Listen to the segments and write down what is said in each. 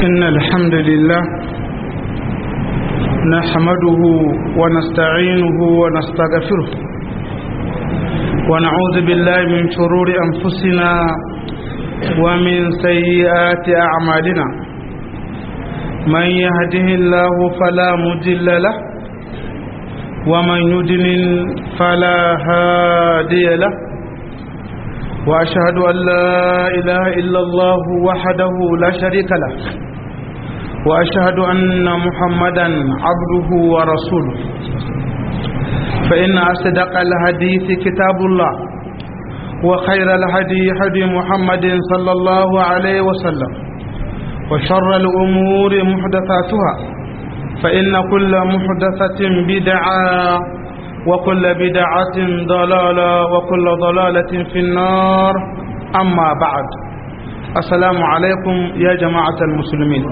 إن الحمد لله نحمده ونستعينه ونستغفره ونعوذ بالله من شرور أنفسنا ومن سيئات أعمالنا من يهده الله فلا مضل له ومن يضلل فلا هادي له وأشهد أن لا إله إلا الله وحده لا شريك له وأشهد أن محمدا عبده ورسوله فإن أصدق الحديث كتاب الله وخير الهدي هدي محمد صلى الله عليه وسلم وشر الأمور محدثاتها فإن كل محدثة بدعة وكل بدعة ضلالة وكل ضلالة في النار أما بعد السلام عليكم يا جماعة المسلمين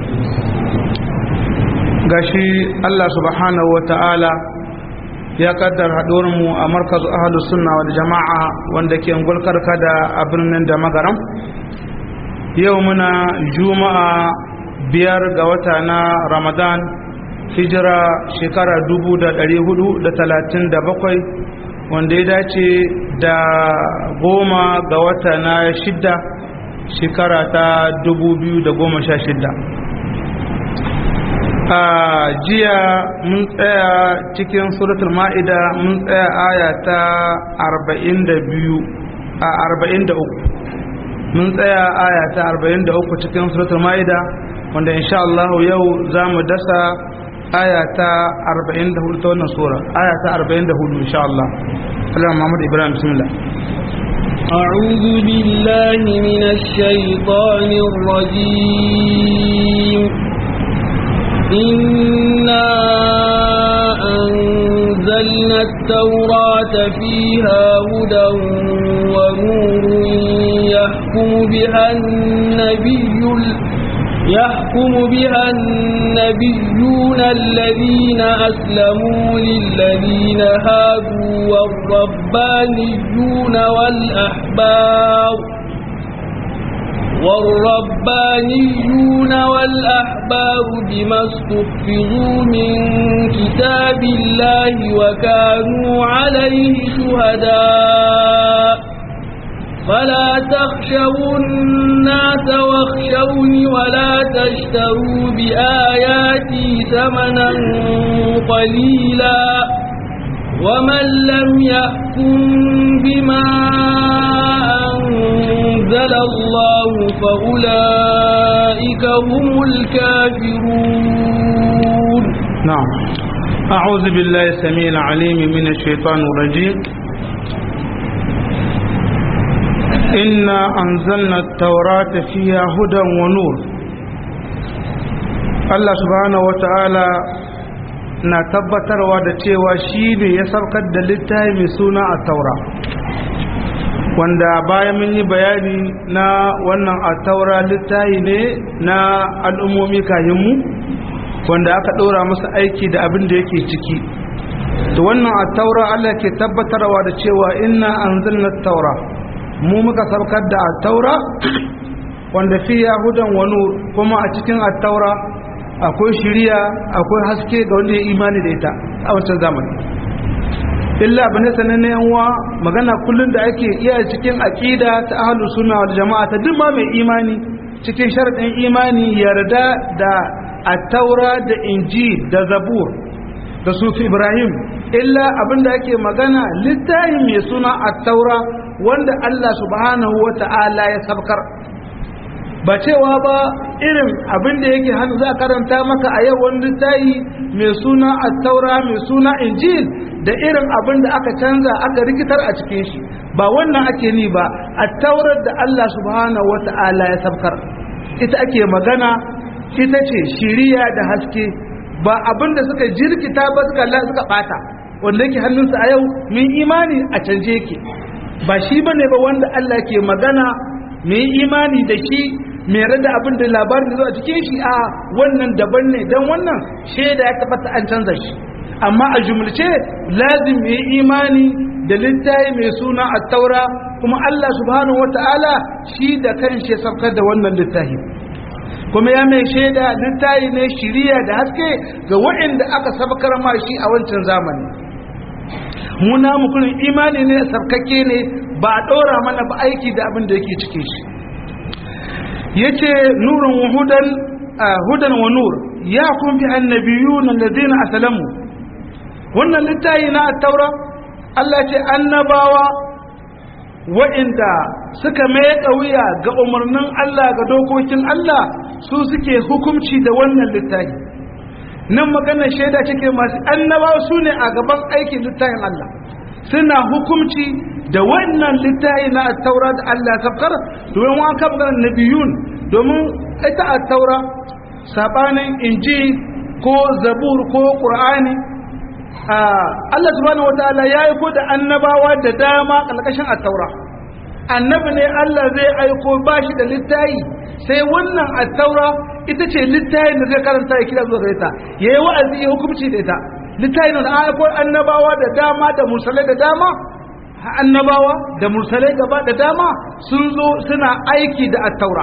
gashi Allah subhanahu wa ta'ala ya kaddar mu a markazu ahalus sunna wal jama'a wanda ke ngulkarka da a birnin da magaram yau muna juma'a biyar ga wata na ramadan hijira shekara bakwai wanda ya dace da goma ga wata na shidda shekara ta shidda. a jiya mun tsaya cikin suratul ma'ida mun tsaya aya ta biyu a uku mun tsaya aya ta uku cikin suratul ma'ida wanda insha Allah yau za mu dasa aya ta 44 ta wannan sura aya ta 44 insha Allah Allah Muhammad Ibrahim bismillah أعوذ بالله من الشيطان الرجيم إنا أنزلنا التوراة فيها هدى ونور يحكم بها النبي يحكم بها النبيون الذين أسلموا للذين هادوا والربانيون والأحبار والربانيون والأحبار بما استحفظوا من كتاب الله وكانوا عليه شهداء فلا تخشوا الناس واخشوني ولا تشتروا بآياتي ثمنا قليلا ومن لم يحكم بما أنزل الله فأولئك هم الكافرون نعم أعوذ بالله السميع العليم من الشيطان الرجيم إنا أنزلنا التوراة فيها هدى ونور الله سبحانه وتعالى na tabbatarwa da cewa shi ne ya saukar da littafi mai suna a taura wanda bayan mun yi bayani na wannan a taura littafi ne na al'ummomi kayanmu wanda aka ɗora masa aiki da abin da yake ciki da wannan a taura allah ke tabbatarwa da cewa ina an taura mu muka saukar da attaura wanda fi yahudan wani kuma a cikin attaura akwai shiriya akwai haske ga wanda ya imani da ita a wancan zamani illa abin da sanar na yanwa magana kullum da ake iya cikin aƙida ta ahalu suna wal jama'a ta duk ma mai imani cikin sharaɗin imani yarda da attaura da inji da zabur da sufi ibrahim illa abin da ake magana littafin mai suna attaura wanda Allah subhanahu wa ta'ala ya sabkar ba cewa ba irin abin da yake hannu za karanta maka a yau wani tayi mai suna attaura mai suna injil da irin abin da aka canza aka rikitar a cikin shi ba wannan ake ni ba attaurar da Allah subhanahu wa ta'ala ya sabkar ita ake magana ita ce shiriya da haske ba abin da suka jirkita ba suka suka bata wanda yake hannunsa a yau mun imani a canje yake ba shi bane ba wanda Allah ke magana mai imani da shi mai rada abin da labarin da zuwa cikin shi a wannan daban ne don wannan shaida ya tabbata an canza shi amma a jumlace lazim mai imani da littafi mai suna at-taura kuma Allah subhanahu wata'ala shi da kanshi ya saukar da wannan littafi kuma ya mai shaida littayi ne shiriya da haske ga waɗanda aka sabakar ma shi a wancan zamani muna mukurin imani ne sarkake ne ba a ɗora mana ba aiki da abin da yake cikin shi ya ce nurin hudan hudan wa nur ya kun fi annabiyu na ladina asalamu wannan littayi na taura Allah ce annabawa wa'inda suka mai wuya ga umarnin Allah ga dokokin Allah su suke hukumci da wannan littafi nan maganar shaida cike masu annabawa su ne a gaban aikin littafin Allah suna hukumci da wannan littafi na taura da Allah ya safkar domin wa kan maganar nabiyun domin ita a taura sabanin inji ko zabur ko qur'ani Allah subhanahu wataala ya aiko da annabawa da dama kalkashin at-taura annabi ne Allah zai aiko bashi da littayi sai wannan at-taura ita ce littayin da zai karanta ya kira zuwa gare ta yayi wa'azi ya hukunci da ita littayin da aiko annabawa da dama da mursalai da dama annabawa da mursalai gaba da dama sun zo suna aiki da at-taura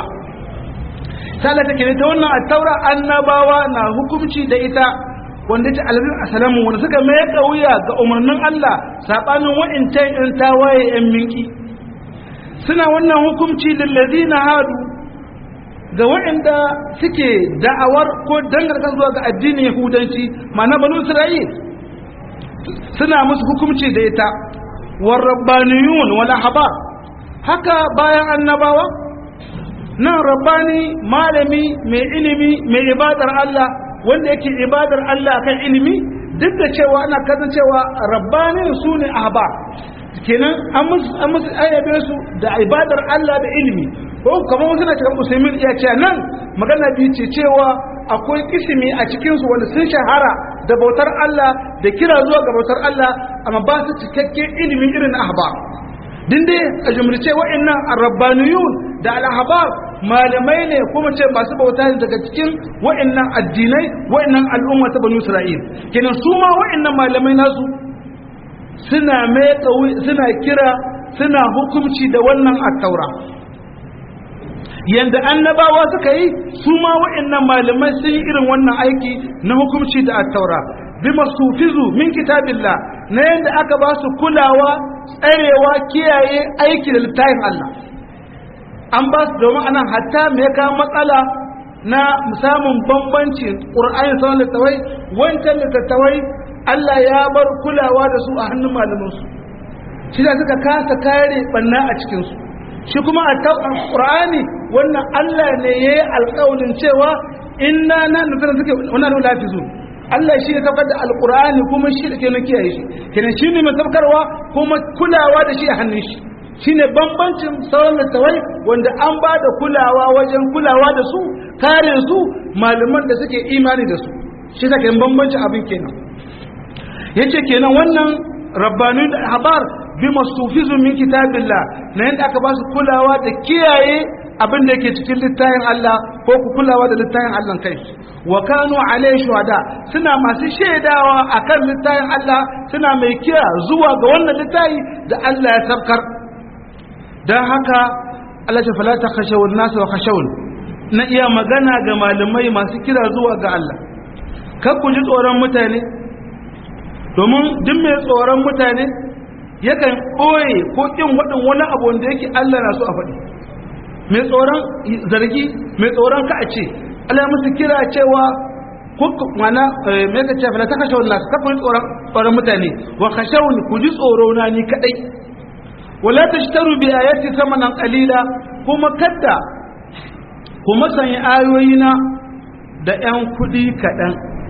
sai Allah take ta wannan at-taura annabawa na hukunci da ita wanda ta alazin asalamu wanda suka mai kauya ga umarnin Allah sabanin wa'incan in tawaye yan minki suna wannan hukunci lillazina hadu ga wa'inda suke da'awar ko dangarkan zuwa ga addinin yahudanci ma'ana banu isra'il suna musu hukunci da ita war rabbaniyun wal ahbar haka bayan annabawa nan rabbani malami mai ilimi mai ibadar Allah wanda yake ibadar Allah kan ilimi duk da cewa ana kasancewa rabbanin su ne ahba kenan an musu ayyabe su da ibadar Allah da ilimi ko kamar wasu na cikin musulmin iya ce nan magana biyu ce cewa akwai kisimi a cikinsu wanda sun shahara da bautar Allah da kira zuwa ga bautar Allah amma ba su cikakken ilimi irin ahba din dai a jumlace wa'annan arabbaniyun da al-ahbar malamai ne kuma ce masu bauta ne daga cikin wa'annan addinai wa'annan al'umma ta banu isra'il kenan su ma wa'annan malamai nasu suna mai suna kira suna hukunci da wannan at-taura yanda annabawa suka yi su ma wa'annan malamai sun yi irin wannan aiki na hukunci da at-taura bima sufizu min kitabillah na yanda aka ba su kulawa tsarewa kiyaye aiki da littafin Allah an ba su domin anan hatta me ka matsala na samun bambanci ƙur'ani sauran littattafai wancan littattafai Allah ya bar kulawa da su a hannun malamansu shi da suka kasa kare banna a cikinsu shi kuma a ƙur'ani wannan Allah ne ya yi alƙawalin cewa inna na nufin suke wannan lafizu Allah shi ya saukar da alƙur'ani kuma shi da ke na kiyaye shi kenan shi ne mai saukarwa kuma kulawa da shi a hannun shi shine bambancin sauran littawai wanda an ba da kulawa wajen kulawa da su kare su malaman da suke imani da su shi take bambancin abin kenan yace kenan wannan rabbanin da habar bi mastufizu min kitabillah na yanda aka ba su kulawa da kiyaye abin da yake cikin littafin Allah ko ku kulawa da littafin Allah kai wa kanu alai shuhada suna masu shaidawa akan littafin Allah suna mai kira zuwa ga wannan littafi da Allah ya sabkar don haka Allah ta falata khashawun nasu wa khashawun na iya magana ga malamai masu kira zuwa ga Allah kan ku ji tsoron mutane domin duk mai tsoron mutane yakan ɓoye ko ƙin waɗin wani abu wanda yake Allah na so a faɗi mai tsoron zargi mai tsoron ka a ce Allah musu kira cewa ko mana me ka ce falata khashawun nasu kafin tsoron tsoron mutane wa khashawun ku ji tsoro na ni kadai wala tashtaru bi ayati thamanan qalila kuma kadda kuma sanya ayoyina da ƴan kudi kaɗan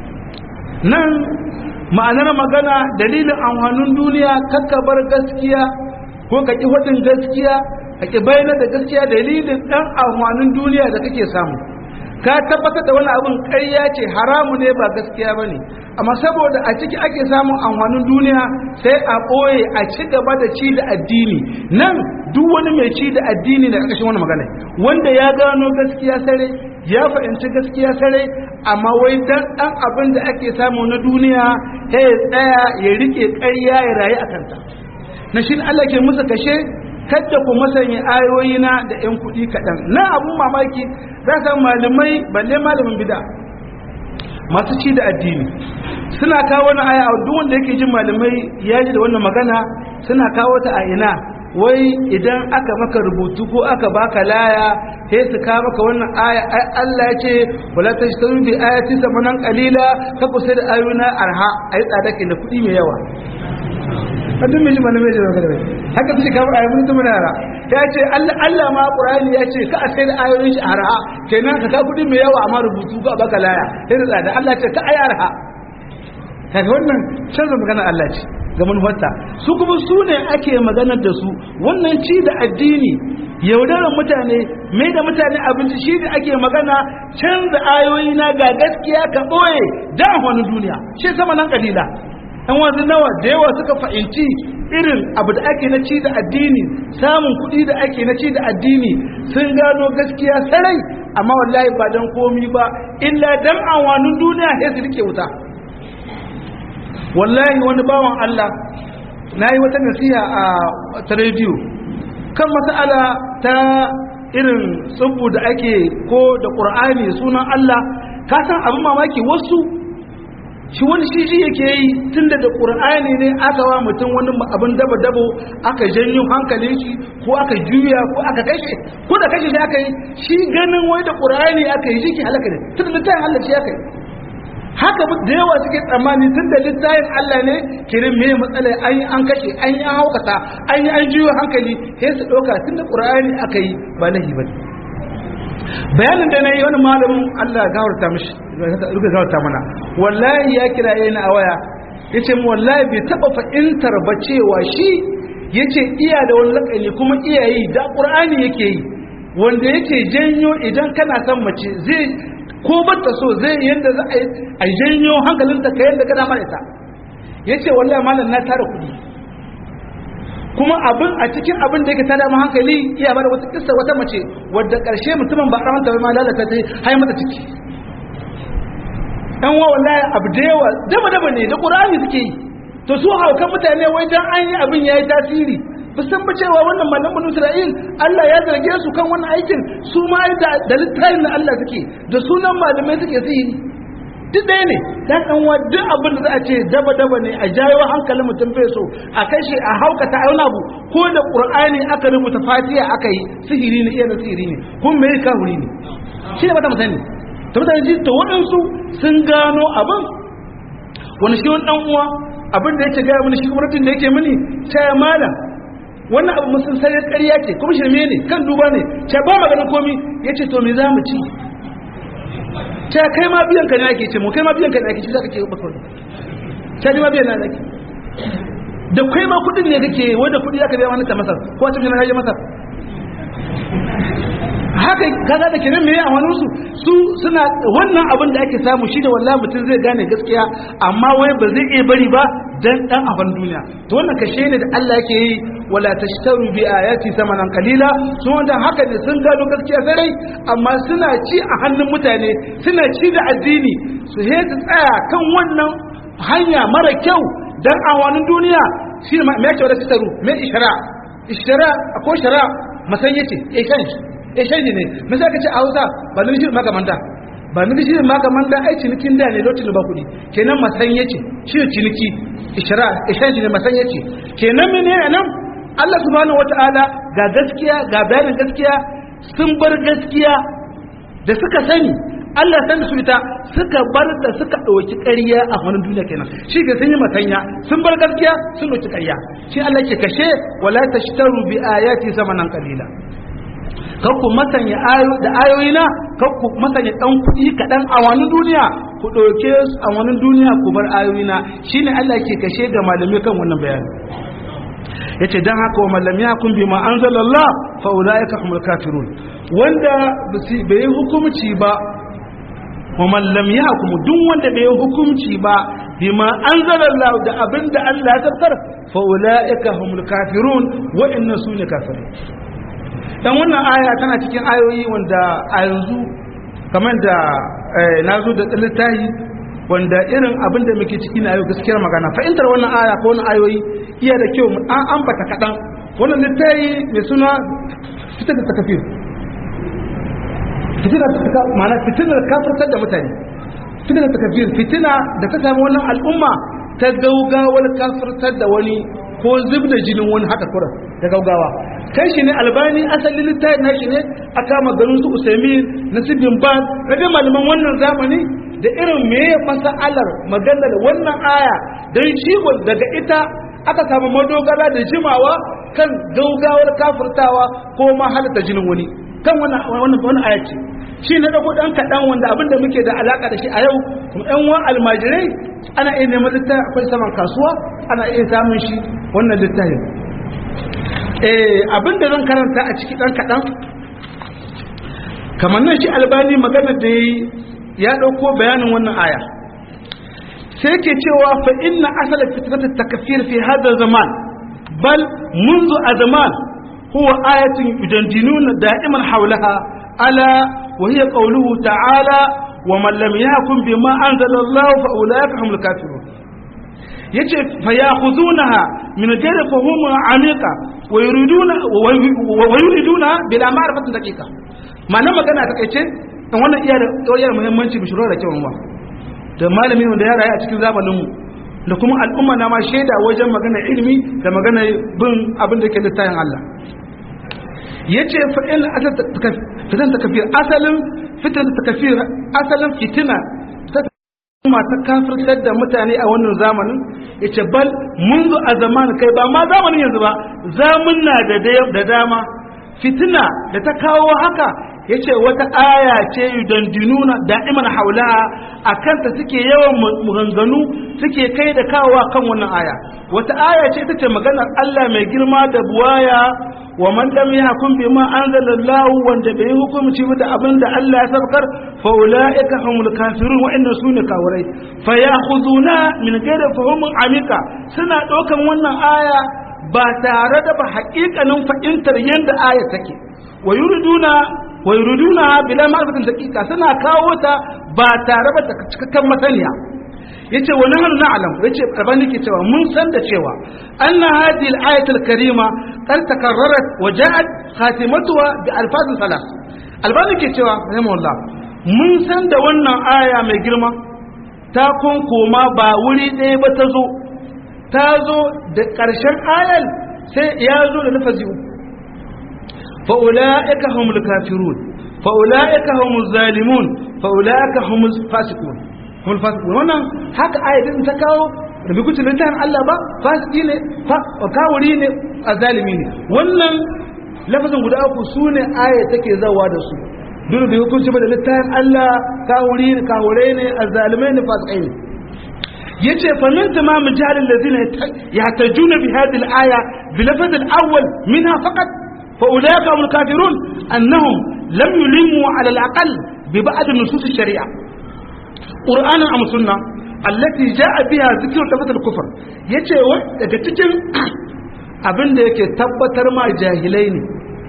nan ma'anar magana dalilin amfanin duniya kakka bar gaskiya ko ka ƙi hudin gaskiya ka ƙi bayyana da gaskiya dalilin ɗan amfanin duniya da kake samu ka tabbatar da wani abin ƙarya ce haramu ne ba gaskiya ba ne amma saboda a ciki ake samun amfanin duniya sai a ɓoye a ci gaba da ci da addini nan duk wani mai ci da addini da ƙarƙashin wani magana wanda ya gano gaskiya sare ya fahimci gaskiya sare amma wai dan ɗan abin da ake samu na duniya sai ya tsaya ya riƙe ƙarya ya rayu a kanta na shi Allah ke musu kashe kadda ku masanya ayoyina da yan kuɗi kaɗan na abun mamaki za san malamai balle malamin bida masu ci da addini suna kawo wani aya a duk wanda yake jin malamai ya ji da wannan magana suna kawo ta a ina wai idan aka maka rubutu ko aka baka laya sai su kawo maka wannan aya ai Allah ya ce wala tashtaru bi ayati samanan qalila ka ku sai da ayoyina arha ai tsada ke da kuɗi mai yawa hadin mai jima na mai jima kada haka su kawo ayoyin mutum na yara ya ce Allah Allah ma Qur'ani ya ce ka a sai da ayoyin shi arha kenan ka ka kuɗi mai yawa amma rubutu ko a baka laya sai da tsada Allah ya ce ka ayi arha kaga wannan canza magana Allah ce ga manufarta su kuma su ne ake maganar da su wannan ci da addini yaudarar mutane mai da mutane abinci shi da ake magana canza ayoyi na ga gaskiya ka ɓoye da wani duniya shi sama nan kalila ɗan wanzu nawa da yawa suka fahimci irin abu da ake na ci da addini samun kuɗi da ake na ci da addini sun gano gaskiya sarai amma wallahi ba don komi ba illa dan awanin duniya sai su rike wuta wallahi wani bawan Allah na yi wata nasiha a ta rediyo kan mas'ala ta irin tsubu da ake ko da ƙur'ani sunan Allah ka san abin mamaki wasu shi wani shi shi yake yi tun da ƙur'ani ne aka wa mutum wani abin dabo-dabo aka janyo hankalin shi ko aka juya ko aka kashe ko da kashe shi aka yi shi ganin wai da ƙur'ani aka yi shi ke halaka ne tun da littafin Allah shi aka yi haka da yawa suke tsammani tun da littafin Allah ne kirin me matsala an yi an kashe an yi an haukata an yi an juyo hankali sai su ɗauka tun da ƙur'ani aka yi ba lahi ba bayanin da na yi wani malamin Allah gawarta mishi ruka gawarta mana wallahi ya kira yana a waya ya ce mu wallahi bai taɓa fahimtar ba cewa shi ya ce iya da wani lakani kuma iya yi da ƙur'ani yake yi wanda yake janyo idan kana son mace zai ko bata so zai yadda za a janyo hankalinta ka yadda ka dama ita ya ce wallahi malam na tara kuɗi kuma abin a cikin abin da yake tada mu hankali iya bada wata kissa wata mace wadda ƙarshe mutumin ba ramanta ba ma lalata ta hai mata ciki ɗan wa wallahi abu da yawa daba daba ne da ƙur'ani suke yi to su haukan mutane wai dan an yi abin yayi tasiri san ba cewa wannan malamin Isra'il Allah ya zarge su kan wannan aikin su ma da da littafin na Allah suke da sunan malamai suke sihiri duk ɗaya ne dan dan wa duk abin da za a ce daba daba ne a jayo hankalin mutum bai so a kashe a haukata a wani abu ko da Qur'ani aka rubuta Fatiha aka yi sihiri ne iya sihiri ne kun me kafiri ne shi ne ba ta mutane ta mutane ji to waɗansu sun gano abin wani shi wani ɗan uwa abin da yake gaya mini shi gwamnatin da yake mini ta malam wannan abu musun sai ƙarya ce kuma shirme ne kan duba ne ce ba maganin komi ya ce to me za mu ci ce kai ma biyan ka ne ake ce mu kai ma biyan ka ne ake ce za ka ke bakar ce ni ma biyan na ake da kai ma kudin ne kake wanda kudi aka biya wani ta masar ko a cikin na haje masar haka kaza da kenan meye a wani su su suna wannan abin da ake samu shi da wallahi mutum zai gane gaskiya amma wai ba zai iya bari ba dan dan abin duniya to wannan kashe ne da Allah yake yi wala tashtaru bi ayati samanan qalila su wanda haka ne sun gano gaskiya sarai amma suna ci a hannun mutane suna ci da addini su he su tsaya kan wannan hanya mara kyau dan awanin duniya shi me yake wala tashtaru me ishara ishara akwai shara masanyace eh kan shi eh shaidi ne me sai ka ce a Hausa ba ni shi maka manta ba ni shi maka manta ai cinikin da ne lokacin ba kuɗi kenan masanyace shi ciniki ishara eh shaidi ne masanyace kenan menene nan Allah subhanahu wata'ala ga gaskiya ga bayanin gaskiya sun bar gaskiya da suka sani Allah san su ita suka bar da suka ɗauki ƙarya a wani duniya kenan shi ga sun yi matanya sun bar gaskiya sun ɗauki ƙarya shi Allah ke kashe wala tashtaru bi ayati zamanan qalila kakku masanya ayo da ayoyina kakku masanya dan kuɗi kaɗan a wani duniya ku ɗauke su a wani duniya ku bar ayoyina shine Allah ke kashe ga malamai kan wannan bayani yace dan haka wa mallam ya kun bima anzalallah fa ulaika humul kafirun wanda bai yi hukunci ba wa mallam ya hukum duk wanda bai yi hukunci ba bima anzalallah da abinda Allah ya tabbatar fa ulaika humul kafirun wa inna sunna kafirun dan wannan aya tana cikin ayoyi wanda a yanzu kamar da na zo da littafi wanda irin abin da muke ciki na yau gaskiyar magana fahimtar wannan aya ko wannan ayoyi iya da kyau an ambata kaɗan wannan littafi mai suna fitar da takafir fitina ta ma'ana fitinar kafirtar da mutane fitina ta kafir fitina da ta samu wannan al'umma ta gaugawar kafirtar da wani ko zub da jinin wani haka kuran da gaugawa kai shi ne albani asalin littafin na shi ne a kama garin su usaimin na sibin ba na dai malaman wannan zamani da irin me masa'alar maganar wannan aya don shi daga ita aka samu madogara da jimawa kan gaugawar kafirtawa ko ma halatta jinin wani kan wannan wannan aya ce shi na dago dan kaɗan wanda abin da muke da alaka da shi a yau kuma ɗan wa almajirai ana iya neman littafi akwai saman kasuwa ana iya samun shi wannan littafin eh abin da zan karanta a ciki dan kaɗan kamar nan shi albani magana da yayi ya ɗauko bayanin wannan aya sai ke cewa fa inna asala fitnat takfir fi hada zaman bal منذ أزمان هو آية يدندنون دائما حولها ألا وهي قوله تعالى ومن لم يحكم بما أنزل الله فأولئك هم الكافرون yace fayakhudhunaha min ghayri fahum amiqa wa yuriduna wa yuriduna bila ma'rifatin daqiqa ma'ana magana ta kace dan wannan iya da iya da muhimmanci bi shuru da kyau ba da malamin wanda ya rayu a cikin zamanin mu da kuma al'umma na ma shaida wajen magana ilimi da magana bin abin da ke littafin Allah yace fa in fitan takafir asalin fitan takafir asalin fitina ta ta kafirtar da mutane a wannan zamanin yace bal munzu a zaman kai ba ma zamanin yanzu ba zamunna da da dama fitina da ta kawo haka yace wata aya ce yudandinuna da'iman haulaha akan ta suke yawan maganganu suke kai da kawowa kan wannan aya wata aya ce ita ce maganar Allah mai girma da buwaya wa man lam yahkum bima anzalallahu wanda bai hukunci ba da abin da Allah ya sabkar fa ulaika humul kafirun wa inna sunna kawarai fa ya'khuduna min ghairi fahumin amika suna ɗaukan wannan aya ba tare da ba haƙiƙanin fahimtar yadda aya take wa yuriduna wa yuriduna bila ma'rifatin daqiqa suna kawo ta ba tare ba da cikakken masaniya yace wa nahnu na'lam yace rabani ke cewa mun san da cewa anna hadhihi al-ayat al-karima qad takarrarat wa ja'at khatimatuha bi alfaz salas albani ke cewa rahimahullah mun san da wannan aya mai girma ta koma ba wuri ɗaya ba ta zo ta zo da ƙarshen ayal sai ya zo da lafazi uku fa'ula'ika humul kafirun fa'ula'ika humul zalimun fa'ula'ika humul fasikun humul fasikun wannan haka ayatin ta kawo da bikuci littafin Allah ba fasiki ne kawuri ne a zalimi ne wannan lafazin guda uku su ne aya take zawa da su duk da hukunci ba da littafin Allah kawuri ne kawurai ne a zalimai ne fasikai ne yace fa min tamam jahl alladhina yahtajuna bi hadhihi al-aya bi lafz al-awwal minha faqat fa ulaika hum al-kafirun annahum lam yulimu ala al-aqall bi ba'd nusus al-shari'a qur'anan am sunnah allati jaa biha dhikru lafz al-kufr yace daga cikin abin da yake tabbatar ma jahilai ne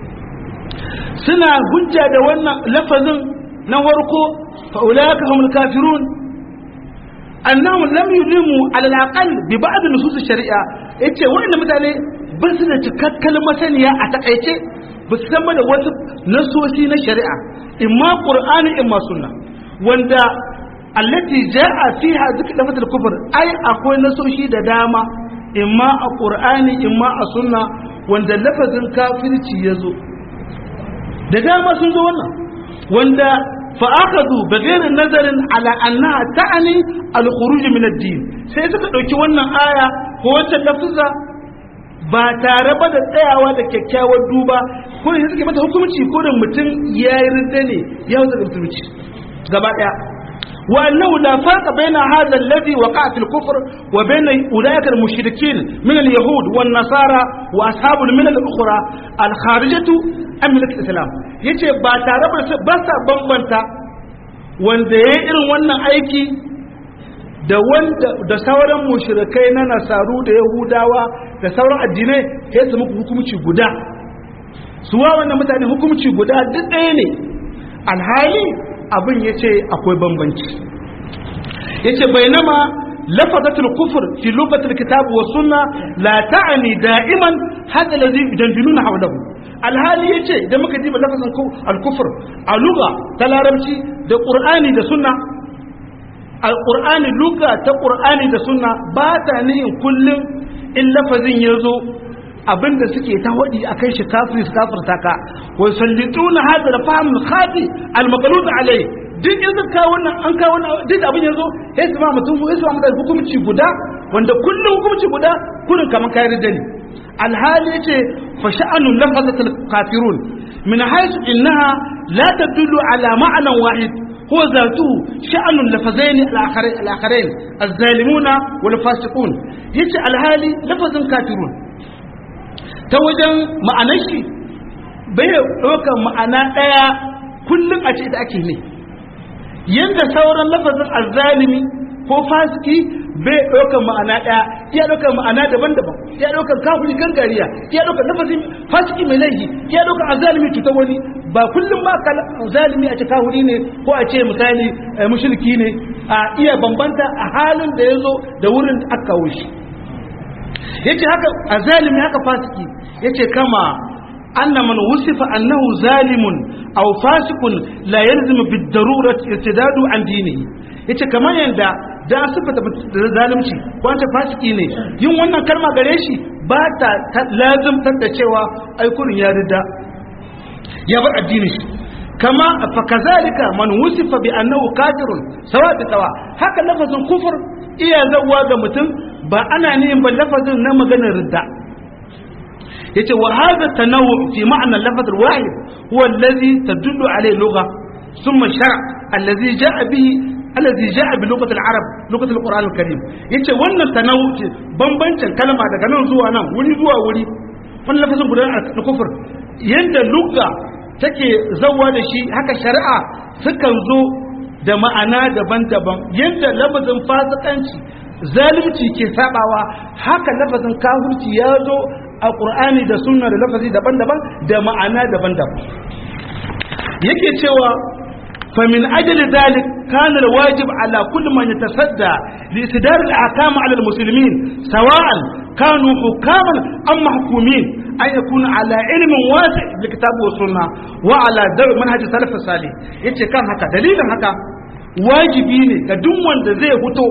suna hujja da wannan lafazin na warko fa ulaika hum al-kafirun annahum lam yulimu ala al-aqal bi ba'd nusus shari'a yace wanda mutane ba su da cikakken masaniya a takaice ba su san da wasu nasosi na shari'a imma qur'ani imma sunna wanda allati ja'a fiha dhikr lafaz al-kufr ai akwai nasoshi da dama imma a qur'ani imma a sunna wanda lafazin kafirci yazo da dama sun zo wannan wanda فأخذوا بغير نظر على أنها تعني الخروج من الدين sai suka ɗauki wannan aya ko wacce lafza ba tare ba da tsayawa da kyakkyawar duba ko da suke mata hukunci ko da mutum ya yi rinda ne ya wuce da musulunci gaba ɗaya wa annahu la farqa baina hadha alladhi waqa'a fil kufr wa baina ulaika al mushrikin min al yahud wan nasara wa ashabul milal al ukhra al kharijatu an milal islam yace ba tare ba sa bambanta wanda ya irin wannan aiki da wanda da sauran mushrikai na nasaru da yahudawa da sauran addinai sai su muku hukunci guda su wa wannan mutane hukunci guda duk ɗaya ne alhali abin yace akwai bambanci yace bainama لفظة الكفر في لغة الكتاب والسنة لا تعني دائما هذا الذي يجندلون حوله alhali ya ce idan muka diba lafazin alkufur a luga ta larabci da ƙur'ani da sunna alƙur'ani luga ta ƙur'ani da sunna ba ta nihin kullum in lafazin ya zo abinda suke ta waɗi a kan shi kafiri su kafirta ka wa sallituna hada da fahimul khati al-maqlud alai duk yanzu ka wannan an ka wannan duk abin yanzu sai su ma mutum sai su ma mutum hukunci guda wanda kullum hukunci guda kullum kaman kai da ni alhali yace fa sha'anu lafazatul kafirun min haythu innaha la tadullu ala ma'nan wahid هو ذاته شأن اللفظين الآخرين, الآخرين الظالمون والفاسقون يجي الهالي لفظ كافرون توجن معنى شيء bai ɗauka ma'ana ɗaya kullum a ce da ake ne yadda sauran lafazin azzalimi ko fasiki bai ɗaukar ma'ana ɗaya iya ɗaukar ma'ana daban-daban iya ɗaukar kafiri gangariya iya ɗaukar lafazin fasiki mai laifi iya ɗaukar azalimi cuta wani ba kullum ma ka zalimi a ce kafiri ne ko a ce misali mushriki ne a iya bambanta a halin da ya zo da wurin da aka kawo shi yace haka azalimi haka fasiki yace kama أن من وصف أنه ظالم أو فاسق لا يلزم بالضرورة ارتداد عن دينه yace kamar yanda da an sifata da zalunci ko an ce fasiki ne yin wannan kalma gare shi ba ta lazimtar da cewa ai kurin ya rida ya bar addinin shi kama fa kazalika man wusifa bi annahu kafirun sawa da sawa haka lafazin kufur iya zawwa ga mutum ba ana nihin ba lafazin na maganar ridda yace wa hadha tanawu fi ma'na al-lafz al-wahid huwa alladhi tadullu alayhi lugha thumma shar' alladhi ja'a bihi alladhi ja'a bi lughati al-arab lughati al-quran al-karim yace wannan tanawu bambancin kalma daga nan zuwa nan wuri zuwa wuri wannan lafazin guda na kufur yanda lugha take zawwa da shi haka shari'a sukan zo da ma'ana daban-daban yanda lafazin fasikanci zalunci ke sabawa haka lafazin kafirci ya zo a ƙur'ani da sunna da lafazi daban-daban da ma'ana daban-daban yake cewa famin ajali dalik kana alwajib ala kulli man yatasadda li istidar al-ahkam ala al-muslimin sawa'an kanu hukaman am mahkumin an yakuna ala ilmin wasi' bi kitab wa sunna wa ala dar manhaj salaf salih yace kan haka dalilin haka wajibi ne ga duk wanda zai fito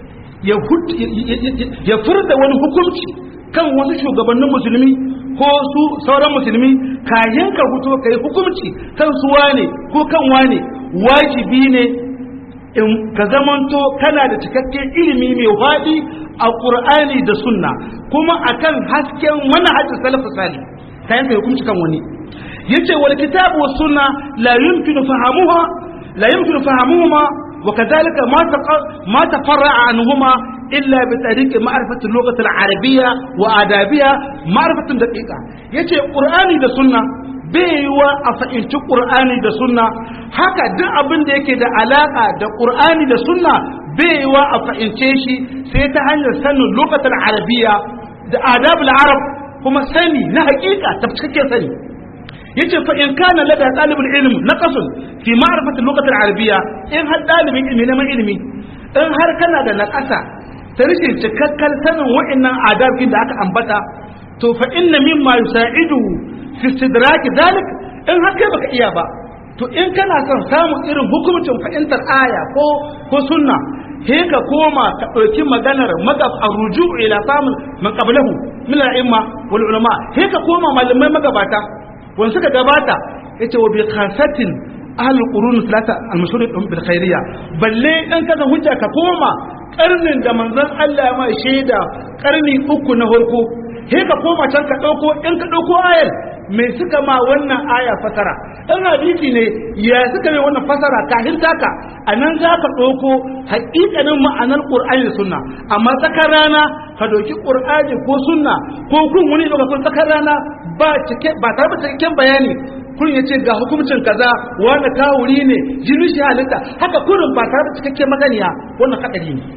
ya furda wani hukunci kan wasu shugabannin musulmi ko su sauran musulmi kayan ka fito ka yi hukunci kan su wane ko kan wane wajibi ne in ka zamanto kana da cikakken ilimi mai faɗi a ƙur'ani da sunna kuma akan hasken manhajin salafu salih kayan ka hukunci kan wani yace wal kitabu was sunna la yumkinu fahamuha la yumkinu fahamuhuma وكذلك ما ما تفرع عنهما إلا بطريق معرفة اللغة العربية وآدابها معرفة دقيقة يجي قرآني ده سنة baiwa a fahimci ƙur'ani da sunna haka duk abin da yake da alaƙa da ƙur'ani da sunna baiwa a fahimce shi sai ta hanyar sanin lokacin arabiya da adabul arab kuma sani na hakika ta cikakken sani yace fa in kana lada talibul ilm naqasun fi ma'rifati lughati al-arabiyya in har dalibin ilmi na ilimi in har kana da naqasa ta rishin cikakken sanin wa'annan adabin da aka ambata to fa inna mimma yusa'idu fi istidrak dalik in har kai baka iya ba to in kana son samun irin hukuncin fahimtar aya ko ko sunna he ka koma ka ɗauki maganar magab a ruju ila samun man qablahu min al-imma wal ulama he ka koma malamai magabata wanda suka gabata yace wa bi khasatin ahlul qurun salata al-mashhur bil khairiyya balle dan kaza hujja ka koma karnin da manzon Allah ya mai shaida karni uku na farko he ka koma can ka dauko in ka dauko ayar me suka ma wannan aya fasara in hadisi ne ya suka mai wannan fasara kafin taka anan za ka dauko haƙiƙanin ma'anar qur'ani da sunna amma tsakar rana ka doki qur'ani ko sunna ko kun wani daga kun tsakar rana ba cike ba tare da cikakken bayani kun yace ga hukuncin kaza wanda kawuri ne jini shi halitta haka kurin ba tare da cikakken maganiya wannan kadari ne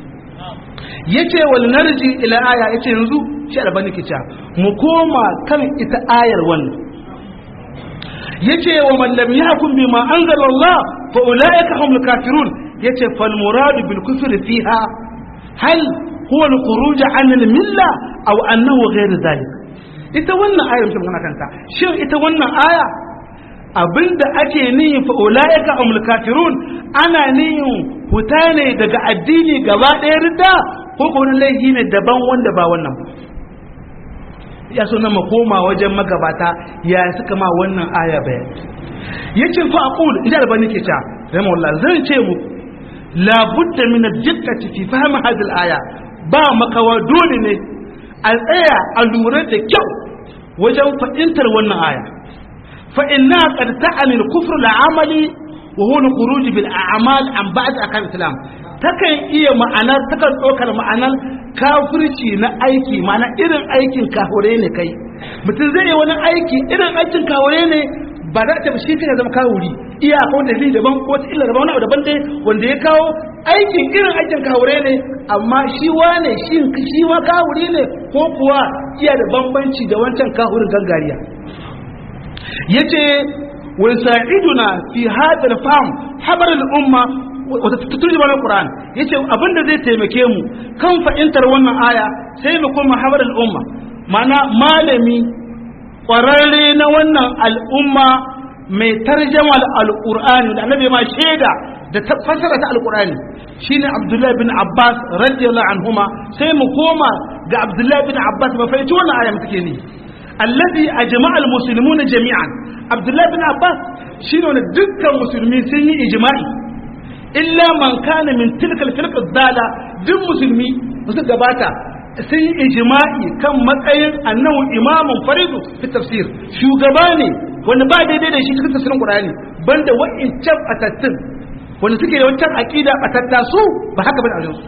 yace wal narji ila aya yace yanzu shi albani kica mu koma kan ita ayar wannan yace wa man lam yahkum bima anzala Allah fa ulaika humul kafirun yace fal murad bil kufri fiha hal huwa al-khuruj an al-milla aw annahu ghayr dhalik ita wannan ayar mutum kana kanta shin ita wannan aya abinda ake niyin fa ulaika umul kafirun ana niyin huta ne daga addini gaba ɗaya ridda ko ko wani laifi ne daban wanda ba wannan ba ya so na koma wajen magabata ya suka ma wannan aya bayan yace fa aqul idan albani ke ta rahimahullah zan ce mu la budda min ad-diqqati fi fahm hadhihi al-aya ba makawa dole ne a tsaya a lura da kyau wajen fahimtar wannan aya fa inna qad ta'ani al-kufr al-amali wa huwa al-khuruj bil a'mal an ba'd akan islam takan iya ma'anar takan ɗaukar ma'anar kafirci na aiki ma'ana irin aikin kahure ne kai mutum zai yi wani aiki irin aikin kahure ne ba za ta shi kai zama kawuri iya ko da zai daban ko ta illa daban wani daban dai wanda ya kawo aikin irin aikin kahure ne amma shi wane shi shi ma kawuri ne ko kuwa iya da bambanci da wancan kahurin gangariya yace wa sa'iduna fi hadha al-fahm habar al-umma wata turjuma na Qur'an yace abinda zai taimake mu kan fahimtar wannan aya sai mu koma habar al-umma mana malami kwararre na wannan al'umma mai tarjama al-Qur'ani da annabi ma shaida da fasara ta al-Qur'ani shine Abdullah bin Abbas radiyallahu anhuma sai mu koma ga Abdullah bin Abbas ba fahimci wannan aya muke ne alladhi ajma'a al-muslimuna jami'an Abdullah bin Abbas shine wanda dukkan musulmi sun yi ijma'i illa man kana min tilkal firqa dala duk musulmi su gabata sun yi ijma'i kan matsayin annahu imamun faridu fi tafsir shugaba ne wanda ba daidai da shi cikin tafsirin qur'ani banda wa'incan atattun wanda suke da wancan aqida atatta su ba haka bane a su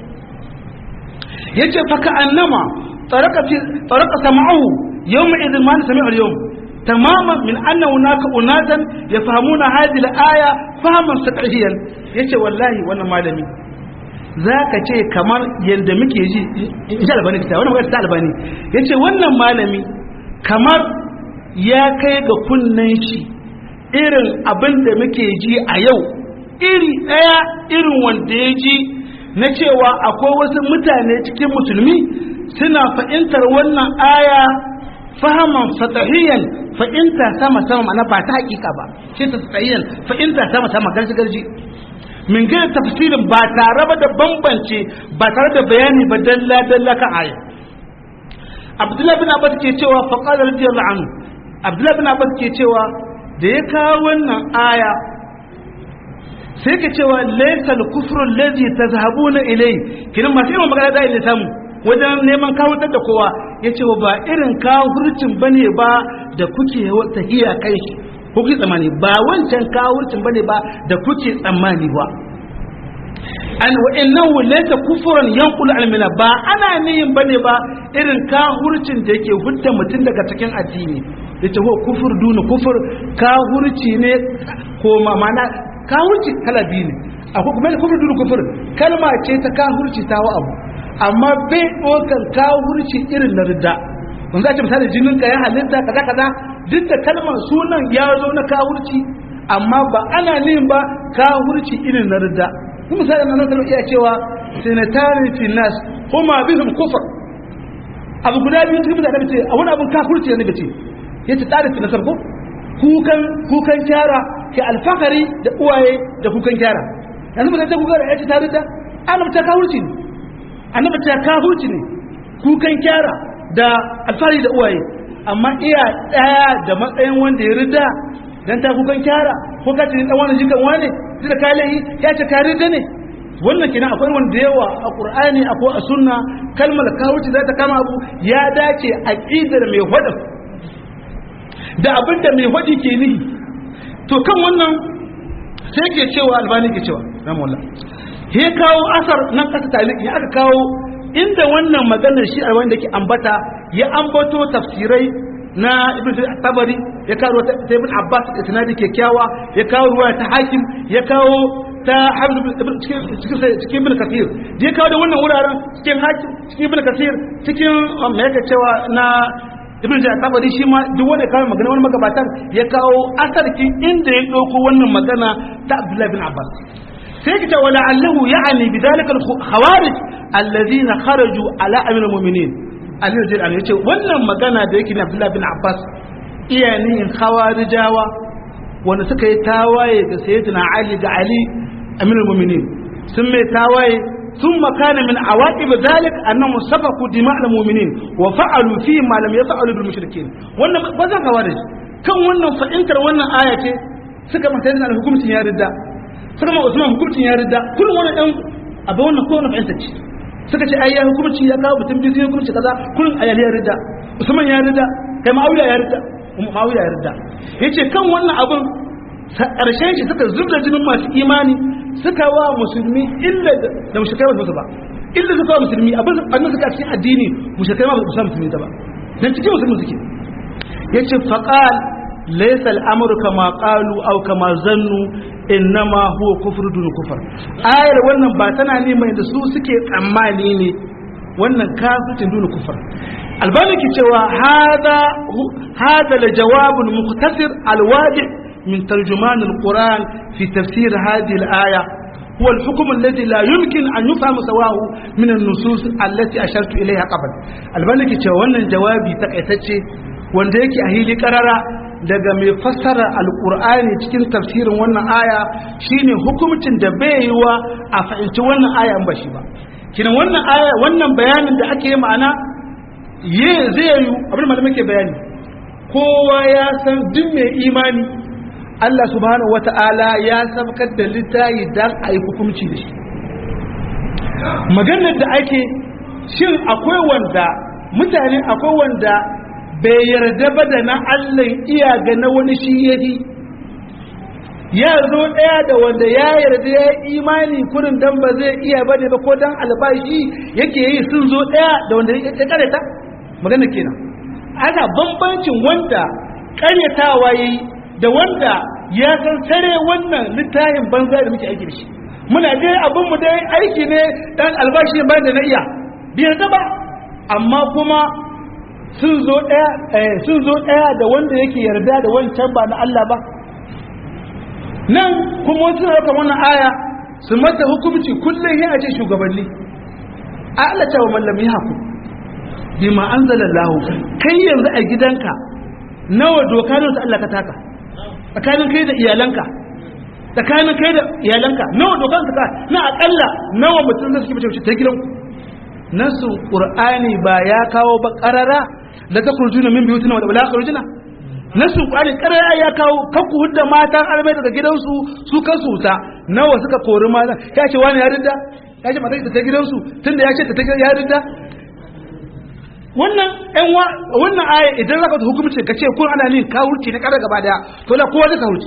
yace fa ka annama taraka fi taraka sam'uhu yawma idhin ma sami'a al-yawm تماما من أن هناك أناسا يفهمون هذه الآية فهما سطحيا yace wallahi wannan malami za ka ce kamar yadda muke ji in sha albani kita wannan magana ta albani yace wannan malami kamar ya kai ga kunnen shi irin abin da muke ji a yau iri ɗaya irin wanda ya ji na cewa akwai wasu mutane cikin musulmi suna fahimtar wannan aya fahaman fatahiyan fa'inta sama sama mana ba ta hakika ba shi ta tsayiyan fa'inta sama sama garji garji min gina tafsirin ba tare ba da bambance ba tare da bayani ba dalla dalla kan aya abdullahi bin abbas ke cewa fa qala radiyallahu anhu abdullahi bin abbas ke cewa da ya kawo wannan aya sai ka cewa laysa al-kufru alladhi tazhabuna ilayhi kin masu yawan magana da ilmi samu wajen neman kawutar da kowa ya ce ba irin kawurcin ba ne ba da kuke tahiya kai shi kuke tsammani ba wancan kawurcin ba ne ba da kuke tsammani ba an wa'annan wulaita kufuran yankul almina ba ana niyin ba ne ba irin kawurcin da yake hudda mutum daga cikin addini ya ce kufur duna kufur kawurci ne ko mana kawurci kala biyu ne akwai kuma kufur duna kufur kalma ce ta kawurci ta wa abu amma bai ɗaukar kawurci irin na ridda wanda a ce misali jinin ka ya halitta kaza kaza duk da kalmar sunan ya zo na kawurci amma ba ana nin ba kawurci irin na ridda kuma misali na nan iya cewa sinatarin finas kuma bihim kufar abu guda biyu cikin mutane ce a wani abun kafurci ne bace yace tsarin finasar ko kukan kukan kyara ke alfahari da uwaye da kukan kyara yanzu mutane ta kuka da yace ta ridda ana ta kawurci ne annabi ta kafurci ne kukan kyara da alfahari da uwaye amma iya daya da matsayin wanda ya rida dan ta kukan kyara ko ka ce dan wani jikan wane zai da kalahi ya ce ka rida ne wannan kenan akwai wanda yawa a qur'ani akwai a sunna kalmar kafurci za ta kama abu ya dace aqidar mai hada da abinda mai hadi ke nihi to kan wannan sai ke cewa albani ke cewa rahmatullah ya kawo asar nan kasa taliki aka kawo inda wannan maganar shi a wanda ke ambata ya ambato tafsirai na ibn tabari ya kawo ta ibn abbas da sanadi kyakkyawa ya kawo ruwa ta hakim ya kawo ta hamdu cikin ibn kasir da ya kawo da wannan wuraren cikin hakim cikin ibn kasir cikin me yake cewa na ibn tabari shi ma duk wanda kawo magana wani magabatan ya kawo asarkin inda ya dauko wannan magana ta abdullahi bin abbas sai kita wala allahu ya'ni bidhalika al-khawarij alladhina kharaju ala amir mu'minin ali radiyallahu anhu yace wannan magana da yake na Abdullah bin Abbas iyanin khawarijawa wanda suka yi tawaye ga sayyidina Ali da Ali amirul mu'minin sun mai tawaye ثم كان من عواقب ذلك انهم سفكوا دماء المؤمنين وفعلوا فيه ما لم يفعلوا بالمشركين wannan bazan khawarij kan wannan fa'intar wannan aya ce suka mata da hukuncin ya ridda suka ma Usman hukuncin ya ridda kullum wannan dan abu wannan ko wannan fa'intar ce suka ce ai ya hukunci ya kawo mutum biyu hukunci kaza kullum ayali ya ridda Usman ya ridda kai Muawiya ya ridda Muawiya ya ridda yace kan wannan abun karshen shi suka zubda jinin masu imani suka wa musulmi illa da mushrikai ba su ba illa suka wa musulmi abin annan suka cikin addini mushrikai ma ba su musulmi ta ba dan cikin musulmi suke yace faqal laysa al-amru kama qalu aw kama zannu innama huwa kufru dun kufar ayar wannan ba tana ne mai da su suke tsammani ne wannan kafircin dun kufar albani ke cewa hada hada la jawabun mukhtasir al-wadi' من ترجمان القرآن في تفسير هذه الآية هو الحكم الذي لا يمكن أن يفهم سواه من النصوص التي أشرت إليها قبل البانك wannan jawabi takaitacce wanda yake a hili karara daga mai fassara alkur'ani cikin tafsirin wannan aya shine hukumcin da bai yi wa a fahimci wannan aya ba shi ba kina wannan aya wannan bayanin da ake yi ma'ana ye zai yi abin malamai ke bayani kowa ya san duk mai imani Allah subhanahu wata'ala ya sabkar da littayi dan a yi hukunci da shi maganar da ake shin akwai wanda mutane akwai wanda bai yarda ba da na Allah iya ga na wani shi yahi ya zo ɗaya da wanda ya yarda ya imani kurin dan ba zai iya ba ne ba ko dan albashi yake yi sun zo ɗaya da wanda ya kareta magana kenan ana bambancin wanda karyatawa yayi da wanda ya san sare wannan littafin banza da muke aiki da shi muna dai abin mu dai aiki ne dan albashi ba da na iya biyar ba amma kuma sun zo daya sun zo daya da wanda yake yarda da wancan ba na Allah ba nan kuma wasu na wannan aya su mata hukunci kullum ya ce shugabanni a Allah ta wa mallami haku bima anzalallahu kai yanzu a gidanka nawa doka ne Allah ka taka tsakanin kai da iyalanka tsakanin kai da iyalanka nawa dokan ka na akalla nawa mutum zai suke mace ta gidan nasu qur'ani ba ya kawo ba qarara da ta kurjuna min biyutina wa la kurjuna nasu qur'ani qarara ya kawo kakku hudda matan arme daga gidansu su kansu ta nawa suka kori matan ya ce wani ya ridda ya ce matan ta gidansu tunda ya ce ta ya ridda wannan ɗan wannan aya idan zaka ta hukumci ka ce kun ana nin kawurci na kada gaba daya to la kowa zai kawurci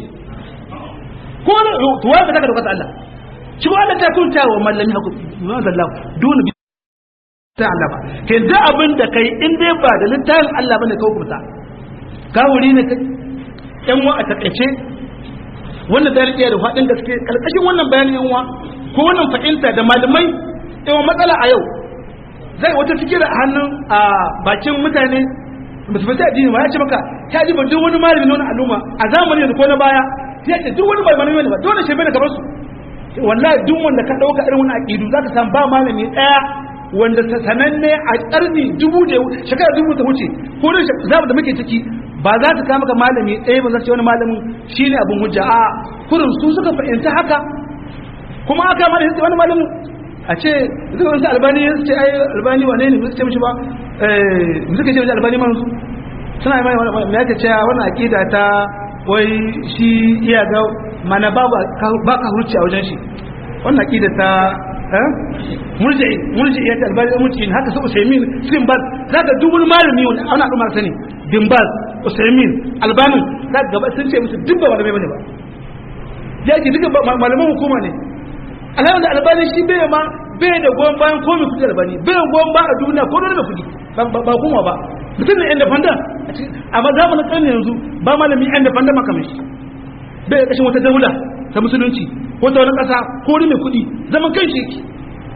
ko da to wanda zaka dokar Allah shi ba Allah ta kunta wa mallami haku ma zallahu dun bi ta Allah ba kai da abin da kai in dai ba da littafin Allah bane ka hukunta kawuri ne kai ɗan wa a takaice wannan da riƙe da faɗin gaske kalkashin wannan bayanin yan wa ko wannan fahimta da malamai yawan matsala a yau zai wata fikira a hannun a bakin mutane ba su fata addini ba ya ce maka ta ji duk wani malami na wani al'umma a zamani da ko na baya ya ce duk wani malami ne ba dole shi bai da kamar su wallahi duk wanda ka dauka irin wani aqidu zaka san ba malami daya wanda sananne a karni dubu da shekara dubu ta wuce ko da zamu da muke ciki ba za ta kama maka malami ɗaya ba za ce wani malamin shine abin hujja a kurin su suka fahimta haka kuma aka mana wani malamin a ce zuwa wasu albani ya ce ai albani wane ne ce mishi ba eh suka ce mishi albani man suna mai mai yake cewa wannan akida ta wai shi iya ga mana ba ba ka hurci a wajen shi wannan akida ta eh murji'i murji'i ya ta albani murji'i haka su usaimin sin bal zaka duk wani malami wanda ana al'umma sani bin bal usaimin albani zaka gaba sun ce musu duk ba malamai bane ba yake duka malaman hukuma ne alhamdu da albani shi bai ma bai da goyon bayan ko mai kudi albani bai da goyon ba a duniya ko da kudi ba kuma ba mutum ne independent amma zamanin karni yanzu ba malami independent makamin shi bai da kashin wata daula ta musulunci ko ta wani kasa ko wani mai kudi zaman kan shi yake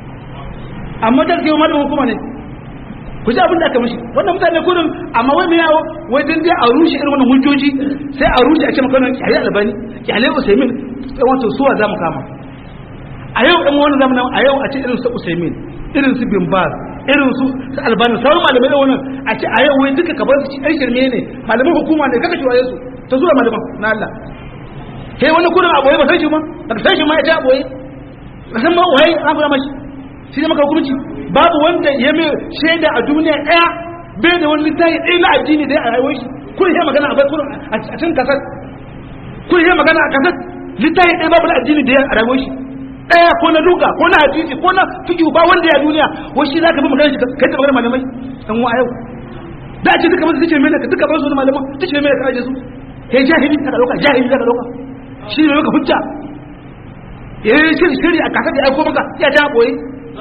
amma da kai malamin hukuma ne ku ji abin da aka mishi wannan mutane kudin amma wai mai yawo wai dan dai a rushe irin wannan hujjoji sai a rushe a ce maka wannan kyale albani kyale usaimin wato suwa za mu kama a yau ɗan wani zamanin a yau a ce irin su usaimin irin su bin baz irin su albani sauran malamai da wannan a ce a yau wai duka kabar su ɗan shirme ne malaman hukuma ne kaka shiwaye su ta zuwa malaman na Allah kai wani kudin aboye ba san shi ma ba san shi ma ya ta aboye ba san ma waye an fara mashi shi ne maka hukunci babu wanda ya mai shaida a duniya ɗaya bai da wani littafi ɗaya na addini da ya a rayuwar shi kun yi magana a bai kurin a cikin kasar kun yi magana a kasar littafi ɗaya babu na addini da ya a rayuwar shi ɗaya ko na duka ko na hadisi ko na fiƙi ba wanda ya duniya wai shi za ka bi magana shi kai ta magana malamai ɗan wa yau da a ce duka masu tice mai ka duka ba su wani malaman tice mai ka aje su kai jahili ka ɗauka jahili ka ɗauka shi ne maka hujja ya yi shiri shiri a kasar da aiko maka ya ta boye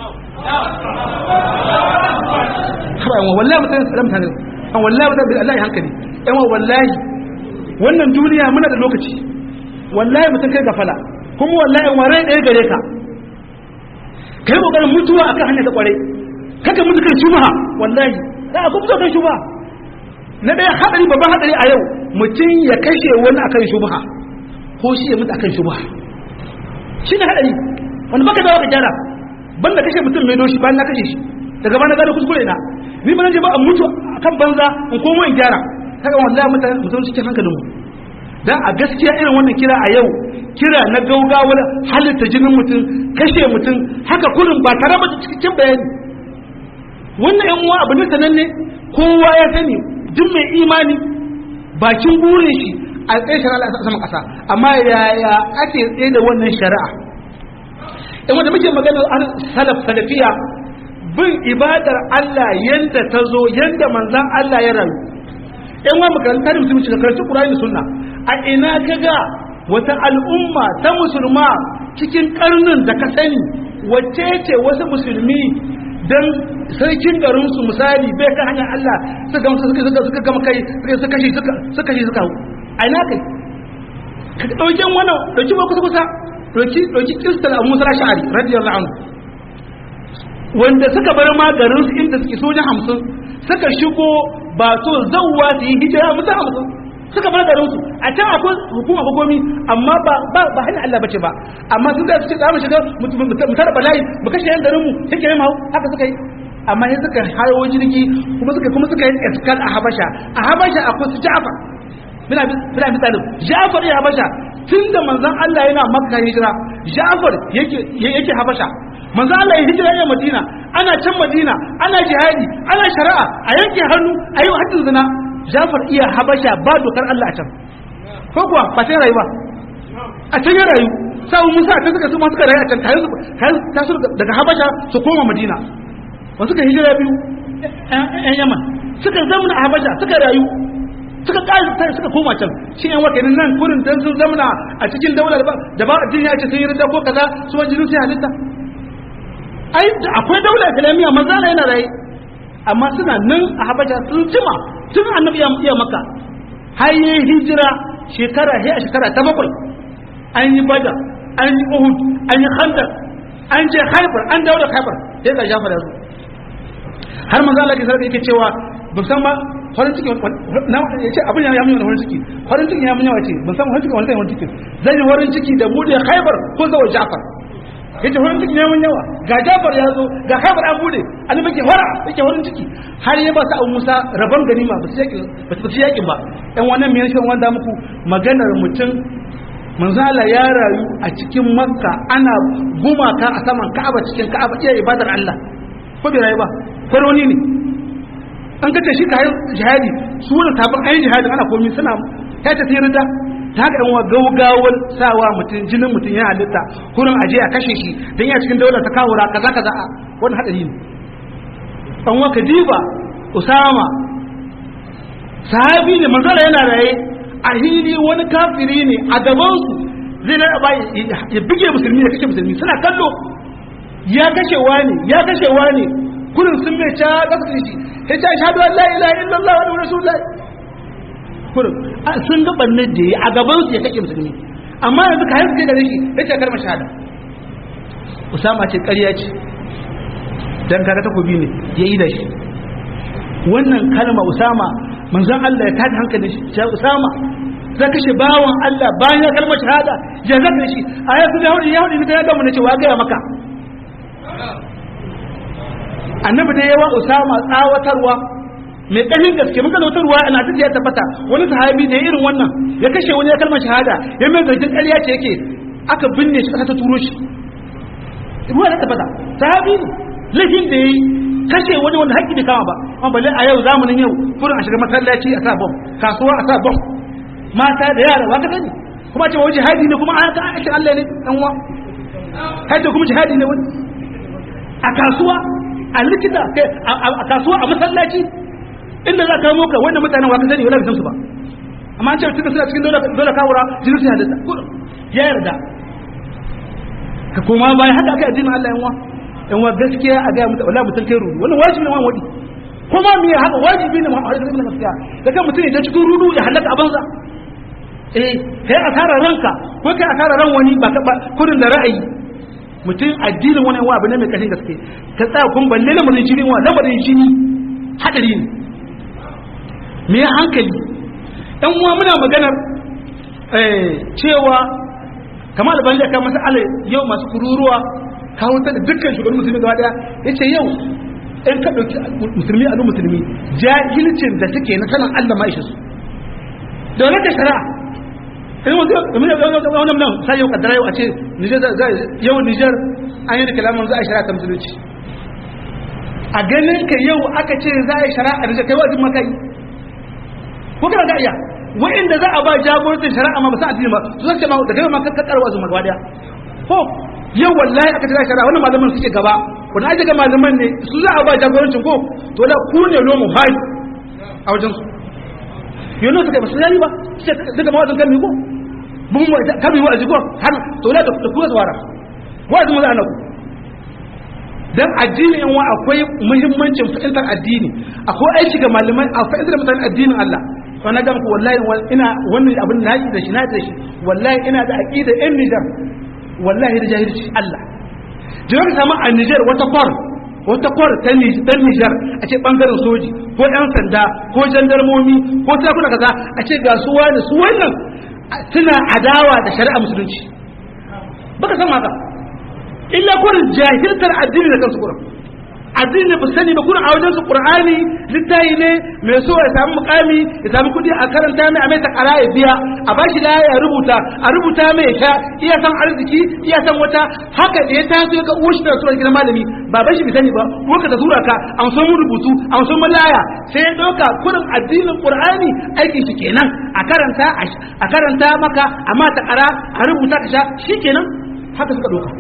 haba yawan wallahi mutane su mutane an wallahi mutane Allah ya hankali yawan wallahi wannan duniya muna da lokaci wallahi mutum kai gafala kuma wallahi warai ɗaya gare ka ka yi ƙoƙarin mutuwa akan hanyar ta ƙware kaka mutu kan shubha wallahi da a kuma kan shubha na ɗaya haɗari babban haɗari a yau mutum ya kashe wani akan shubha ko shi ya mutu akan shubha shi ne haɗari wanda baka dawo ka gyara banda kashe mutum mai doshi bayan na kashe shi daga bana gado kuskure na ni ba je ba a mutu akan banza in komo in gyara kaga wallahi mutane mutum cikin hankalin mu dan a gaskiya irin wannan kira a yau kira na gaugawar halitta jinin mutum kashe mutum haka kurin ba tare da cikin bayani wannan yan uwa abu ne sananne kowa ya sani duk mai imani bakin burin shi a tsaye shari'a a saman kasa amma yaya ake tsaye da wannan shari'a in wanda muke magana salaf salafiya bin ibadar Allah yanda ta zo yanda manzan Allah ya rayu in wa makaranta da musulunci da karanci Qur'ani da Sunna a ina kaga wata al'umma ta musulma cikin karnin da ka sani wacce ce wasu musulmi dan sarkin garin su misali bai ka hanyar Allah suka suka suka suka gama kai suka kashi suka suka kashi suka a ina kai ka dauki wannan dauki ba kusa kusa dauki dauki kristal Abu Musa Ash'ari radiyallahu anhu wanda suka bar ma garin su inda suke soja hamsin suka shigo ba so zawwa su yi hijira musu hamsin suka bar garin su a can akwai hukuma hukumomi amma ba ba ba hanyar Allah bace ba amma sun da su ce za mu shiga mu tara bala'i mu kashe yan garin mu take yin hau haka suka yi amma sai suka hayo jirgi kuma suka kuma suka yi iskal a Habasha a Habasha akwai su Ja'far bina bina misalin Ja'far ya Habasha tunda manzon Allah yana Makka hijira Ja'far yake yake Habasha manzo Allah ya hijira ya Madina ana can Madina ana jihadi ana shari'a a yanke hannu a yi haddin zina Jafar iya Habasha ba dokar Allah a can ko kuwa ba sai rayu ba a can ya rayu sai Musa a can suka su ma suka rayu a can kayan ta su daga Habasha su koma Madina ba suka hijira biyu ƴan Yaman suka zamana a Habasha suka rayu suka ƙari suka koma can shi yan wakannin nan kurin dan sun zamana a cikin daular da ba addini ya ce sun yi rinda ko kaza su wani jinin sai halitta ai akwai daula islamiyya manzo Allah yana raye amma suna nan a Habasha sun jima tun annabi ya iya maka har yi hijira shekara he a shekara ta bakwai an yi Badar an yi Uhud an yi Khandaq an je Khaibar an dawo da Khaibar sai ga Jafar yazo har manzo Allah ya yake cewa ban san ba farin ciki na ya ce abin ya mun farin ciki farin ciki ya mun yawa ce ban san farin ciki wani farin ciki zan yi farin ciki da bude Khaibar ko zawo Jafar yace farin ciki ne mun yawa ga Jafar ya zo ga Khaibar an bude annabi ke fara yake farin ciki har ya ba sa Abu Musa rabon ganima ba su yaki ba su yaki ba ɗan wannan me yashin wanda muku maganar mutum manzo Allah ya rayu a cikin Makka ana gumaka a saman Ka'aba cikin Ka'aba iya ibadar Allah ko bai rayu ba faroni ne an kace shi kayan jihadi su wannan tabin ayin jihadi ana komai suna ta ta tsira da ta haka yan gaugawar sawa mutum jinin mutum ya halitta kurin aje a kashe shi don ya cikin daular ta kawura kaza kaza a wani hadari ne an waka diba usama sahabi ne manzara yana raye a hili wani kafiri ne a gabansu zai na ba ya bige musulmi ya kashe musulmi suna kallo ya kashe wani ya kashe wani kurin sun mai ca kasa shi ya ce shahadu an la ilaha illallah wa rasulullahi kurin sun ga bannin da ya a gaban su ya kake musulmi amma yanzu ka haifu da shi ya ce karma shahada usama ce ƙarya ce dan kaga takobi ne ya yi da shi wannan kalma usama manzon Allah ya tada hankalin shi ya usama za ka kashe bawan Allah bayan ya kalmar shahada ya zaka shi a yasu da hudu ya hudu ne ya gama na cewa gaya maka annabi da yawa usama tsawatarwa mai ƙarfin gaske muka zautar ruwa ana ta ya tabbata wani sahabi da irin wannan ya kashe wani ya kalmar shahada ya mai zargin ƙarya ce yake aka binne shi ƙasa ta turo shi ruwa ya tabbata sahabi ne laifin da ya yi kashe wani wanda haƙƙi bai kama ba amma balle a yau zamanin yau kurin a shiga masallaci a sa bom kasuwa a sa bom mata da yara ba ka sani kuma ce wani jihadi ne kuma an ka aikin Allah ne dan uwa hajji kuma jihadi ne wani a kasuwa a likita a kasuwa a masallaci inda za ka moka wanda mutanen waka sani wala bisan su ba amma an ce tunda suna cikin dole kawura jinin su halitta ya yarda ka koma bayan haka aka addinin Allah yan wa yan wa gaskiya a ga mutum wallahi mutum kai rudu wannan wajibi ne wani kuma me haka wajibi ne Muhammad sallallahu alaihi wasallam gaskiya da kan mutum ya cikin rudu ya halaka a banza eh kai asara ranka ko kai asara ran wani ba ka kudin da ra'ayi mutum addinin wani wa abu ne mai kashin gaske ka tsaya kun balle lamarin jini wa lamarin jini hadari ne me hankali ɗan uwa muna maganar cewa kamar da banja kan masa yau masu kururuwa kawo ta da dukkan shugaban musulmi gaba daya ya ce yau in ka ɗauki musulmi a musulmi jahilcin da suke na sanin allah ma ishe su da wani ta shari'a in wasu wani nan sai yau kaddara yau a ce yau nijar an yi da kalaman za a shari'a ta musulunci a ganin ka yau aka ce za a yi shari'a da kai wajin makai ko kana da iya wa'inda za a ba jagorancin shari'a ma ba sa addini ba su zace ma da kai ma ka karwa su magwa daya ko yau wallahi aka tana shari'a wannan malaman suke gaba wannan ake ga malaman ne su za a ba jagorancin ko to da ku ne lomu hai a wajen su yau ne suka ba su yayi ba sai daga mawazin kan ko mun mu kan mu wa'azi ko har to da ku tsawara wa'azi mu za a naku dan addini yan wa akwai muhimmancin fahimtar addini akwai aiki ga malamai a fahimtar mutane addinin Allah to na ga muku wallahi ina wannan abin na yi da shi na da shi wallahi ina da aqida in Niger wallahi da jahilci Allah jiran sama a Niger wata kwar wata kwar ta Niger a ce bangaren soji ko ɗan sanda ko jandarmomi ko sakuna kaza a ce ga su wani su wannan suna adawa da shari'a musulunci baka san haka illa kurin jahiltar addini da kansu kurin addini ba sani ba kurin a wajen su qur'ani littayi ne mai so ya samu mukami ya samu kudi a karanta mai a mai ta kara ya biya a bashi da ya rubuta a rubuta mai ya sha iya san arziki iya san wata haka da ya taso ya ga uwashi da sura gidan malami ba bashi bi sani ba ko ka da sura ka an so mu rubutu an so malaya sai ya dauka kurin addinin qur'ani aikin shi kenan a karanta a karanta maka amma ta kara a rubuta ka sha shikenan haka suka dauka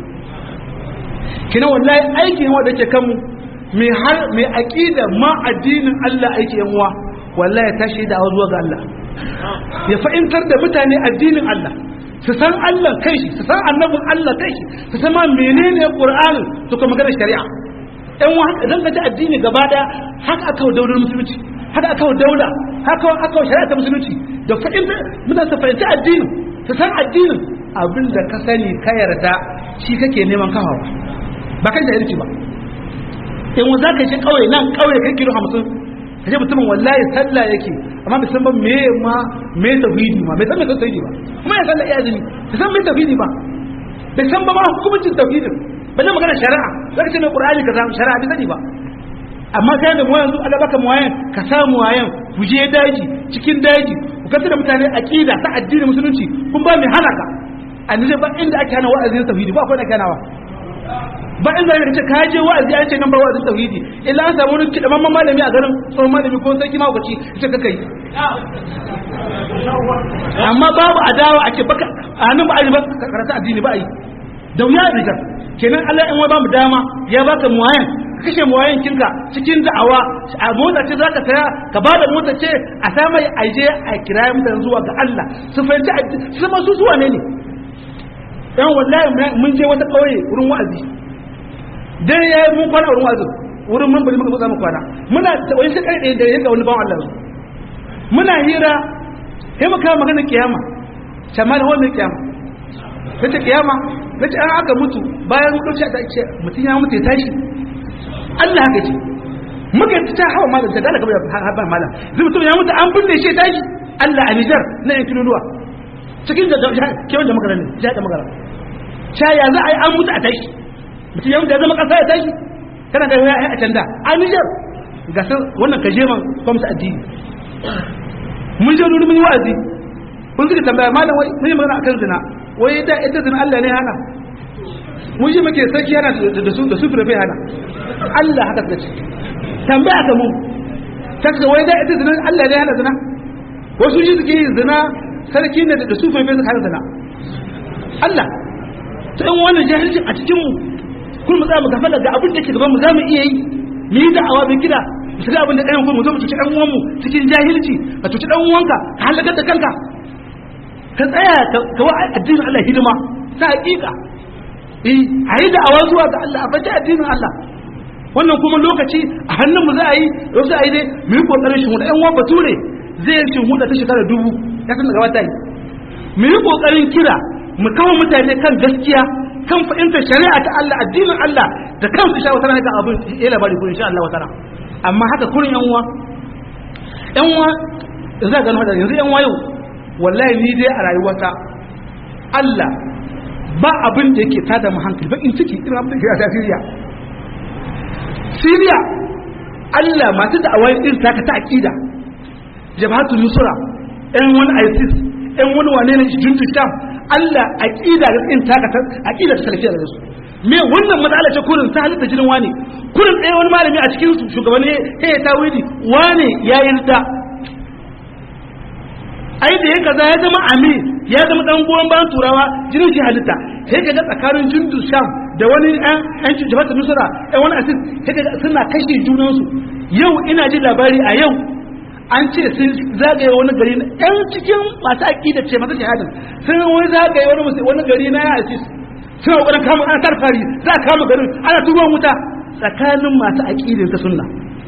kina wallahi aikin wanda ke kanmu mai har mai aqida ma addinin Allah aiki yan uwa wallahi tashi da zuwa ga Allah ya fahimtar da mutane addinin Allah su san Allah kai shi su san annabin Allah kai shi su san ma menene Qur'anin su kuma magana shari'a ɗan wa haka idan ka ji addini gaba daya haka aka wa daular musulunci haka aka wa daula haka aka wa shari'a ta musulunci da fahimtar mutane su fahimci addinin su san addinin abin da ka sani ka yarda shi kake neman kawawa ba kan jahilci ba in wa za ka shi kawai nan kawai kai kilo hamsin ka ce mutumin wallahi sallah yake amma bai san ba me ma me tauhidi ma bai san me tauhidi ba kuma ya sallah iya azumi bai san me tauhidi ba bai san ba ma hukuncin tauhidin ba zai magana shari'a za ka ce mai qur'ani ka samu shari'a bai sani ba amma sai da mu yanzu Allah baka muwayan ka samu wayan ku je daji cikin daji ku kasance da mutane aqida ta addinin musulunci kun ba mai halaka annabi ba inda ake hana wa'azin tauhidi ba akwai da kanawa ba in zai ce ka je wa'azi an ce nan bar wa'azin tauhidi illa an samu wani kidamman malami a garin tsohon malami ko sarki mahaukaci ce ka kai amma babu adawa a ce baka a hannun ba a yi ba karata addini ba a yi da wuya a rigar kenan Allah in wai ba mu dama ya baka muwayan ka kashe muwayan kinka cikin da'awa a motsa ce zaka saya ka bada motsa ce a samai aje a kirayi mutane zuwa ga Allah su fahimci su ma su zuwa ne ne dan wallahi mun je wata kauye wurin wa'azi dai ya yi mun kwana wurin wazo wurin mun bari muka mu kwana muna wani shi kai da yadda wani bawan Allah muna hira sai muka magana kiyama shamal wa mai kiyama nace kiyama nace an aka mutu bayan mutu ta ce mutun ya mutu ya tashi Allah haka ce muka ta hawa malam ta dalaka ba malam zai mutum ya mutu an binne shi tashi Allah a Nijar na yan kiloluwa cikin da kewan da magana ne jihar da magana sha ya za a yi an mutu a tashi mutum ya mutu ya zama kasa ya tashi kana ga ya a can da a Nijar ga wannan kajeman kwamsa addini mun je nuni mun yi wa'azi kun suka tambaya malam wai mun yi magana akan zina wai da ita zina Allah ne hana mun ji muke sarki yana da su da su firafe hana Allah haka ta ce tambaya ka mu ta ce wai da ita zina Allah ne hana zina wasu ji suke yin zina sarki ne da su firafe suka hana zina Allah ta yin wannan jahilcin a cikin mu kun mu za mu gafa daga abin da ke gaban mu za mu iya yi mu yi da'awa bin gida mu shiga abin da ɗayan kuma mu zo mu cuci ɗan uwanmu cikin jahilci ka cuci ɗan uwanka ka halakar da kanka ka tsaya ka wa addinin Allah hidima ta hakika eh a yi da'awa zuwa ga Allah a fata addinin Allah wannan kuma lokaci a hannun mu za a yi yau za a yi dai mu yi kokarin shin ɗan uwan bature zai shin huda ta shekara dubu ya san daga wata yi mu yi kokarin kira mu kawo mutane kan gaskiya kan fahimtar shari'a ta Allah addinin Allah da kansu sha wata ga abin ya labari ko insha Allah wata amma haka kurin yan uwa yan uwa za ga gano yanzu yan uwa yau wallahi ni dai a rayuwata Allah ba abin da yake tada mu hankali bakin ciki irin abin da ke a Syria Syria Allah masu da awai irin taka ta akida jabhatul nusra ɗan wani ISIS ɗan wani wane ne juntu sham Allah aqida da irin taka ta aqida ta salafiya da su me wannan matsala ce kurin ta halitta jinin wani kurin ɗaya wani malami a cikin su shugabanni he ta widi wane ya yarda ai da ya kaza ya zama ami ya zama dan goyon bayan turawa jinin shi halitta sai kaga tsakanin jundu sham da wani ɗan ɗan jihar nusra ɗan wani asis sai kaga suna kashe junansu yau ina jin labari a yau an ce sun zagaye wani gari na ɗan cikin masu aƙida ce masu shahadin sun wani zagaye wani wani gari na ya asis suna ƙoƙarin kama ana tarfari za a kama garin ana turuwan wuta tsakanin masu aƙidar ta sunna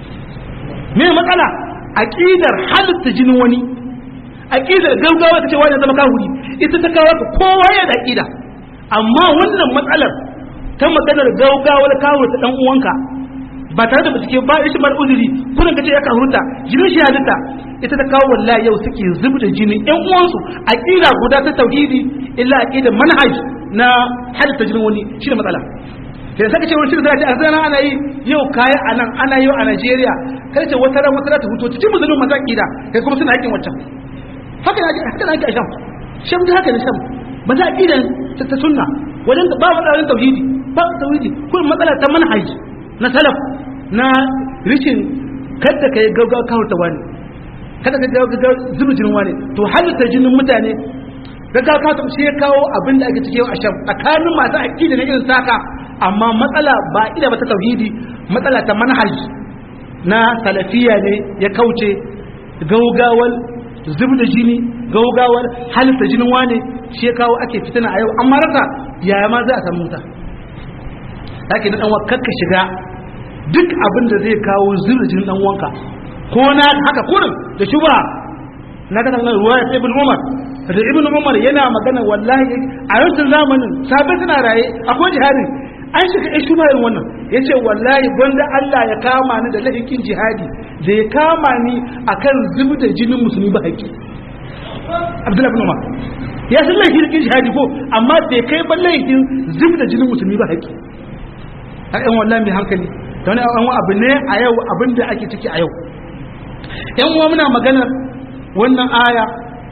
me matsala aƙidar halitta jinin wani aqidar gaugawa ta ce wani zama kahuri ita ta kawo ka kowa ya da aqida amma wannan matsalar ta maganar gaugawa da kawo ta dan uwanka ba tare da bincike ba ishi mar uzuri kullun kace ya kahurta jinin shi halitta ita ta kawo wallahi yau suke zubda jinin ƴan uwansu aqida guda ta tauhidi illa aqidar manhaj na halitta jinin wani shine matsala sai saka ce wani shirin zai a zana ana yi yau kaya a nan ana yi a Najeriya kai ce wata ran wata ran ta huto cikin musulmin masu aqida kai kuma suna haƙin wancan haka na haka na ake a sham sham da haka ne sham ba za a ƙi da ta sunna wajen ba matsalolin tauhidi ba tauhidi kuma matsala ta manhaj na salaf na rishin kada ka yi gaggawa kawo ta wani kada ka gaggawa zuba jinin wani to halitta jinin mutane gaggawa kawo ta shi ya kawo abin da ake cike a sham tsakanin masu aƙida na irin saka amma matsala ba ida ba ta tauhidi matsala ta manhaj na salafiya ne ya kauce gaugawar zub da jini gaugawar halitta jinin wane shi ya kawo ake fitina a yau amma rasa yaya ma za a samu ta yake na ɗanwa kakka shiga duk abin da zai kawo zub da jinin ɗanwanka ko na haka kurin da shuba na ga nan ruwa ya ibn umar da ibn umar yana magana wallahi a yankin zamanin sabai suna raye akwai jihadin an shiga ya shuba irin wannan ya ce wallahi gwanda Allah ya kama ni da lahikin jihadi da ya kama ni akan zubi da jinin musulmi ba haƙi abdullahi bin umar ya san lahikin jihadi ko amma bai kai ba lahikin zubi da jinin musulmi ba haƙi har yan wallahi mai hankali da wani an abu ne a yau abin da ake ciki a yau yan uwa muna maganar wannan aya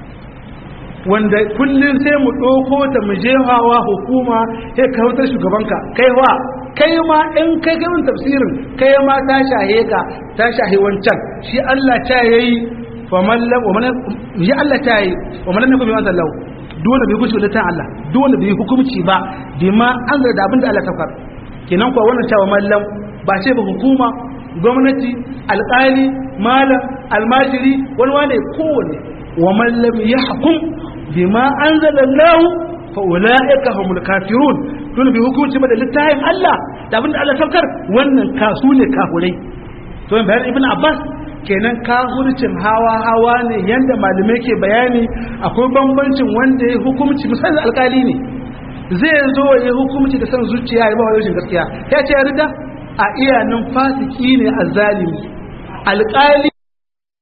wanda kullum sai mu ɗauko ta mu je hawa hukuma sai ka wutar shugabanka kai wa kai ma in kai kai mun tafsirin kai ma ta shahe ka ta shahe wancan shi Allah ta yayi fa man lam wa man ya Allah ta yayi wa man lam yakun bi Allah dole bai hukunci da ta Allah dole bai hukunci ba bima an da abin da Allah ta fara kenan kuwa wannan cewa mallam ba ce ba hukuma gwamnati alƙali malam almajiri wani wane kowane wa man lam yahkum bima anzalallahu fa ulaika humul kafirun dole bi hukunci da littafin Allah da abinda Allah saukar wannan kasu ne kafurai to bayan ibn Abbas kenan kafircin hawa hawa ne yanda malamai ke bayani akwai bambancin wanda ya hukunci misali alkali ne zai zo ya hukunci da san zuciya ya ba wa rashin gaskiya ya ce ya rida a iyanin fasiki ne azzalimi alkali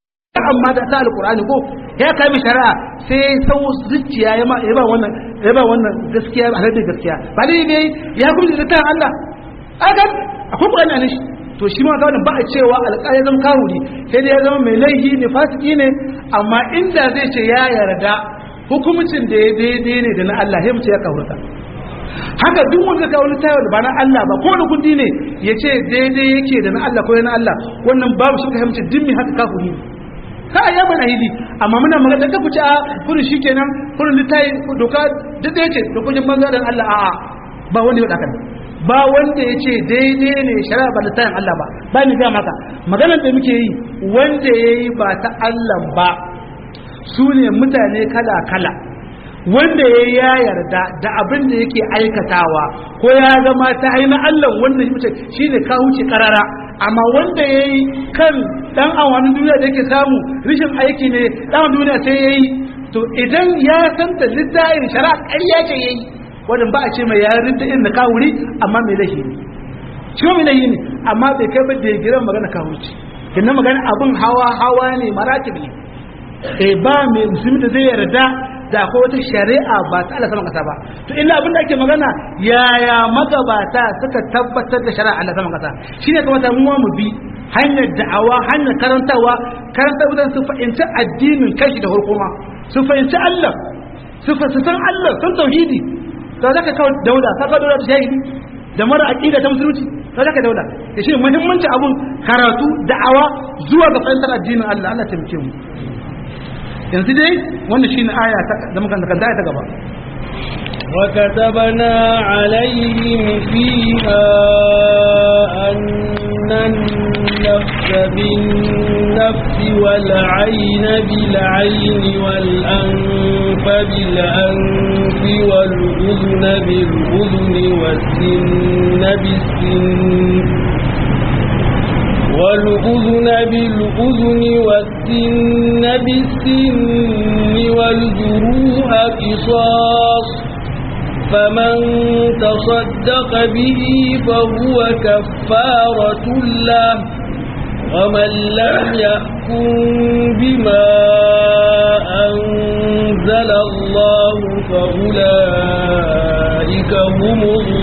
shari'a ma da ta alqur'ani ko ya kai mi shari'a sai sau zuciya ya ma ya ba wannan ya ba wannan gaskiya ba da gaskiya ba dai ne ya kuma da ta Allah aka akwai qur'ani ne shi to shi ma ga wannan ba a cewa alƙali zama kawuri sai dai ya zama mai laifi ne fasiki ne amma inda zai ce ya yarda hukumcin da ya daidai ne da na Allah sai mu ce ya kawurta haka duk wanda ka wani tayar da ba na Allah ba ko da kudi ne ya ce daidai yake da na Allah ko na Allah wannan babu shi ka hamce dimmi haka kafiri ne ka ya bana hidi amma muna magana da kafu ci a kurin shikenan kurin litayi doka duk da yake dokokin banza dan Allah a'a ba wanda ya daka ba wanda ya ce daidai ne shari'a ba litayin Allah ba ba ni ga maka maganar da muke yi wanda yayi ba ta Allah ba su ne mutane kala kala wanda ya ya yarda da abin da yake aikatawa ko ya zama ta aina Allah wanda shi ne ka huce karara amma wanda ya yi kan dan awanin duniya da yake samu rishin aiki ne dan duniya sai ya yi to idan ya san da littafin shari'a ƙarya ce ya yi wannan ba a ce mai yarin da irin da ka wuri amma mai lahi ne shi mai lahi ne amma bai kai ba da ya gira magana ka huce kinna magana abin hawa hawa ne maratib ne eh ba mai musulmi da zai yarda da akwai wata shari'a ba ta Allah sama kasa ba to illa abin da ake magana yaya magabata suka tabbatar da shari'a Allah sama kasa shine kamata mu mu bi hanyar da'awa hanyar karantawa karantawa su fahimci addinin kashi da hukuma su fahimci Allah su san Allah sun tauhidi to zaka kawo daula ka kawo daula da shahidi da mara aqida ta musulunci to zaka daula da shi muhimmanci abun karatu da'awa zuwa ga fahimtar addinin Allah Allah ta mu yanzu dai wannan shine aya da muka kanta ta gaba وكتبنا عليهم فيها أن النفس بالنفس والعين بالعين والأنف بالأنف والأذن بالأذن والسن بالسن والأذن بالأذن والسن بالسن والجروح قصاص فمن تصدق به فهو كفارة له ومن لم يحكم بما أنزل الله فأولئك هم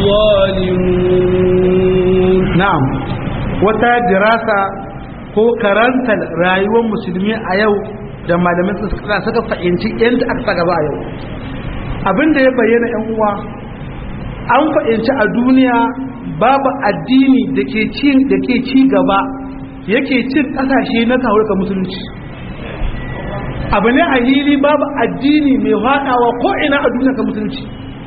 الظالمون نعم wata dirasa ko karantar rayuwar musulmi a yau da malamin suka suka fahimci yadda aka gaba a yau abinda ya bayyana yan uwa an fahimci a duniya babu addini da ke ci da ke ci gaba yake cin kasashe na taurika musulunci abu ne a hili babu addini mai haɗawa ko ina a duniya ka musulunci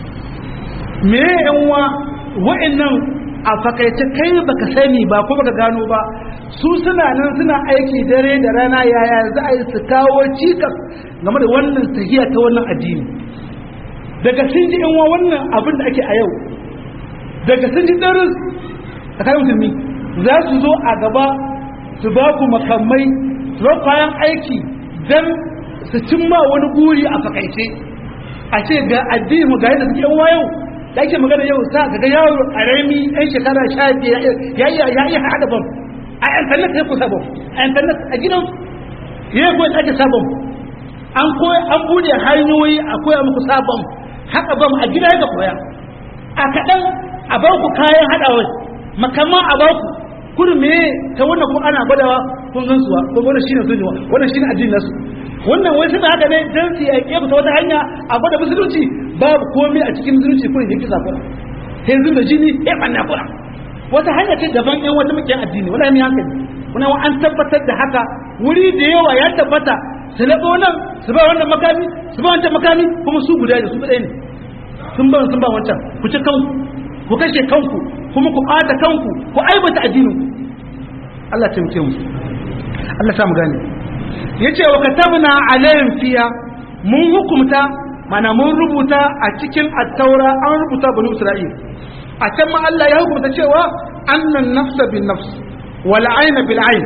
me yan uwa wa'annan a fakaice kai baka sani ba ko baka gano ba su suna nan suna aiki dare da rana yaya za a yi su kawo cikas game da wannan tahiya ta wannan addini daga sun ji yan wannan abin da ake a yau daga sun ji darin a kayan musulmi za su zo a gaba su ba ku makamai su ba kayan aiki don su cimma wani guri a fakaice a ce ga addini mu ga yadda suke yan yau da ake magana yau sa ka ga yaro a rami yan shekara sha biyar ya iya ya iya haɗa bam a internet ya kusa bam a internet a gidan ya koyi ake sabon an koya an bude hanyoyi a koya muku sabon haka bam a gida ya koya a kaɗan a ba ku kayan haɗawa makamman a ba ku kudu me ta wannan ko ana gwadawa kun gan suwa ko wannan shine sunniwa wannan shine addinin nasu wannan wai suna haka ne dan su yaƙe ku ta wata hanya a gwada musulunci babu komai a cikin musulunci ko yake kisa kuna yanzu da jini ya banna kuna wata hanya ce daban yan wata muke addini wala ne hankali wannan an tabbatar da haka wuri da yawa ya tabbata su labo nan su ba wannan makami su ba wancan makami kuma su guda ne su guda ne sun ba sun ba wancan ku ci kanku ku kashe kanku kuma ku ɓata kanku ku aibata addinin Allah ta muke mu Allah ta mu gane yace wa katabna alayhim fiya mun hukumta mana mun rubuta a cikin at-taura an rubuta bani isra'il a can ma Allah ya hukunta cewa annan nafsa bin nafs wal ayna bil ayn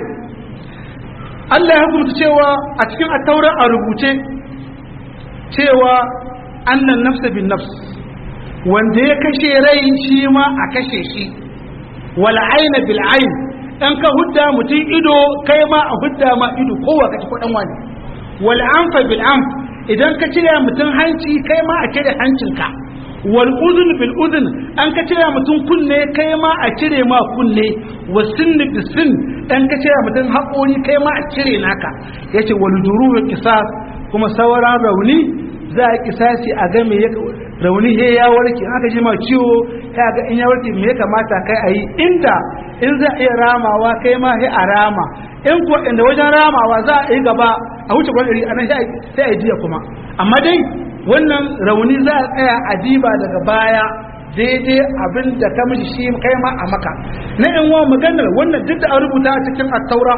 Allah ya hukunta cewa a cikin at-taura a rubuce cewa annan nafsa bin nafs wanda ya kashe rai shi ma a kashe shi wal ayna bil ayn dan ka hudda mutum ido kai ma a hudda ma ido kowa kake ko dan wani wal anfa bil anf idan ka cire mutum hanci kai ma a cire hancinka wal uzun bil uzun an ka cire mutum kunne kai ma a cire ma kunne wa sin bis sin dan ka cire mutum haƙori kai ma a cire naka yace wal duruhu qisas kuma sauran rauni za a kisasi a ga me rauni he ya warke aka ji ma ciwo ya ga in ya warke me ya kamata kai a yi inda in za a iya ramawa kai ma he a rama in ko inda wajen ramawa za a yi gaba a wuce gwanari a nan sai a jiya kuma amma dai wannan rauni za a tsaya a diba daga baya daidai abin da ka mishi shi kai ma a maka na yan wa maganar wannan duk da an rubuta a cikin attaura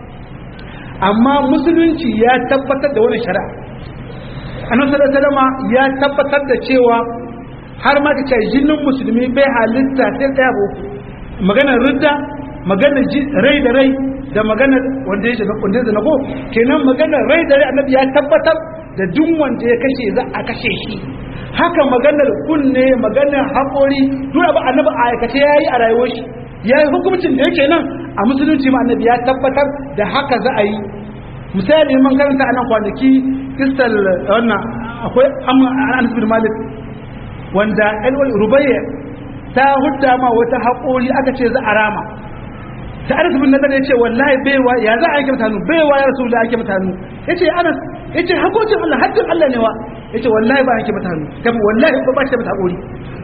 amma musulunci ya tabbatar da wani shari'a annabi sallallahu alaihi ya tabbatar da cewa har ma kace jinin musulmi bai halitta sai daya ba maganar ridda maganar rai da rai da maganar wanda ya shiga kundin zina ko kenan maganar rai da rai annabi ya tabbatar da duk wanda ya kashe za a kashe shi haka maganar kunne maganar haƙori duk abu annabi a aikace yayi a rayuwar shi yayi hukuncin da yake nan a musulunci ma annabi ya tabbatar da haka za a yi misali man karanta anan kwanaki kistal wannan akwai anas bin malik wanda elwal rubayya ta hudda ma wata haƙori aka ce za a rama ta anas bin nadar ya ce wallahi baiwa ya za a yake mutanu baiwa ya rasu da ake mutanu ya ce anas ya ce haƙocin allah haddin allah ne wa ya ce wallahi ba ake mutanu tafi wallahi ba ba shi da mata haƙori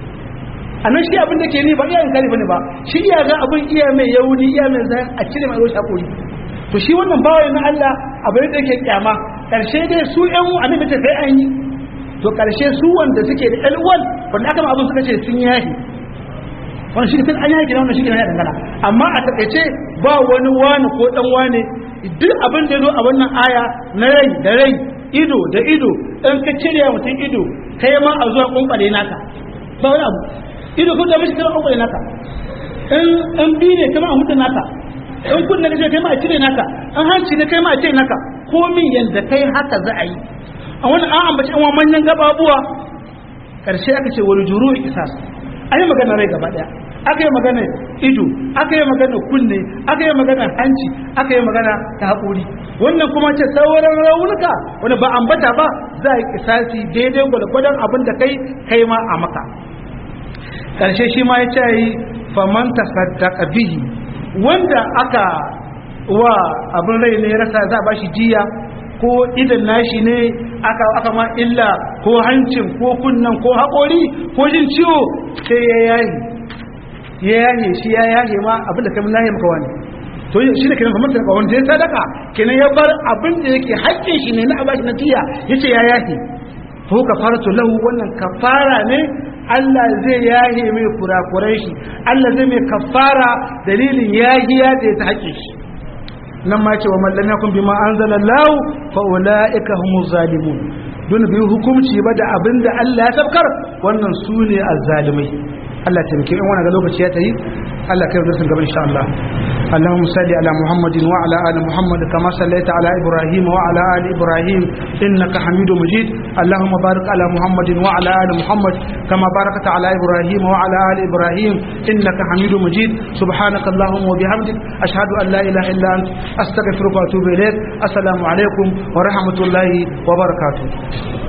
a nan shi abin da ke ni ba iya in kari bane ba shi iya ga abin iya mai yauni iya mai zai a cire mai roshi haƙori to shi wannan bawa na Allah abin da yake kyama karshe dai su ƴan annabi ta sai an yi to karshe su wanda suke da alwal wanda aka ma abin suka ce sun yahi wannan shi tun an yahi wannan shi ne ya dangana amma a takaice ba wani wani ko dan wani duk abin da ya zo a wannan aya na rai da rai ido da ido in ka cire mutum ido kai ma a zuwa kunkare naka ba wani abu ido ko da mishi kai kunkare naka in in bi ne kuma a mutu naka in kun daga kai ma a cire naka an hanci ne kai ma a cire naka komin yanda kai haka za a yi a wani an ambaci an manyan gababuwa karshe aka ce wani juru isas an yi magana rai gaba daya aka yi magana ido aka yi magana kunne aka yi magana hanci aka yi magana ta haƙuri wannan kuma ce sauran raunuka wani ba ambata ba za a yi kisasi daidai gwalgwadon abin da kai kai ma a maka karshe shi ma ya ce yi faman tasaddaqa bihi wanda aka wa abin rai ne rasa za a bashi jiya ko idan nashi ne aka aka ma illa ko hancin ko kunnan ko haƙori ko jin ciwo sai ya yahi ya yahe shi ya yahe ma abin da kamar lahi maka wani to shi ne kenan famanta ka wanda ya sadaka kenan ya bar abin da yake haƙƙin shi ne na a bashi na jiya yace ya yahe ko kafaratu lahu wannan kafara ne Allah zai yahe mai kurakurai shi Allah zai mai kafara dalilin yahiya da ya ta haƙe shi nan ma ce wa mallam ya kun bi ma anzala lahu fa ulaika humuz zalimun don bi hukunci ba da abin da Allah ya sabkar wannan su ne azzalimai Allah ta miki in wannan ga lokaci ya tayi Allah kai da sun gaba insha Allah اللهم صل على محمد وعلى ال محمد كما صليت على ابراهيم وعلى ال ابراهيم انك حميد مجيد اللهم بارك على محمد وعلى ال محمد كما باركت على ابراهيم وعلى ال ابراهيم انك حميد مجيد سبحانك اللهم وبحمدك اشهد ان لا اله الا انت استغفرك واتوب اليك السلام عليكم ورحمه الله وبركاته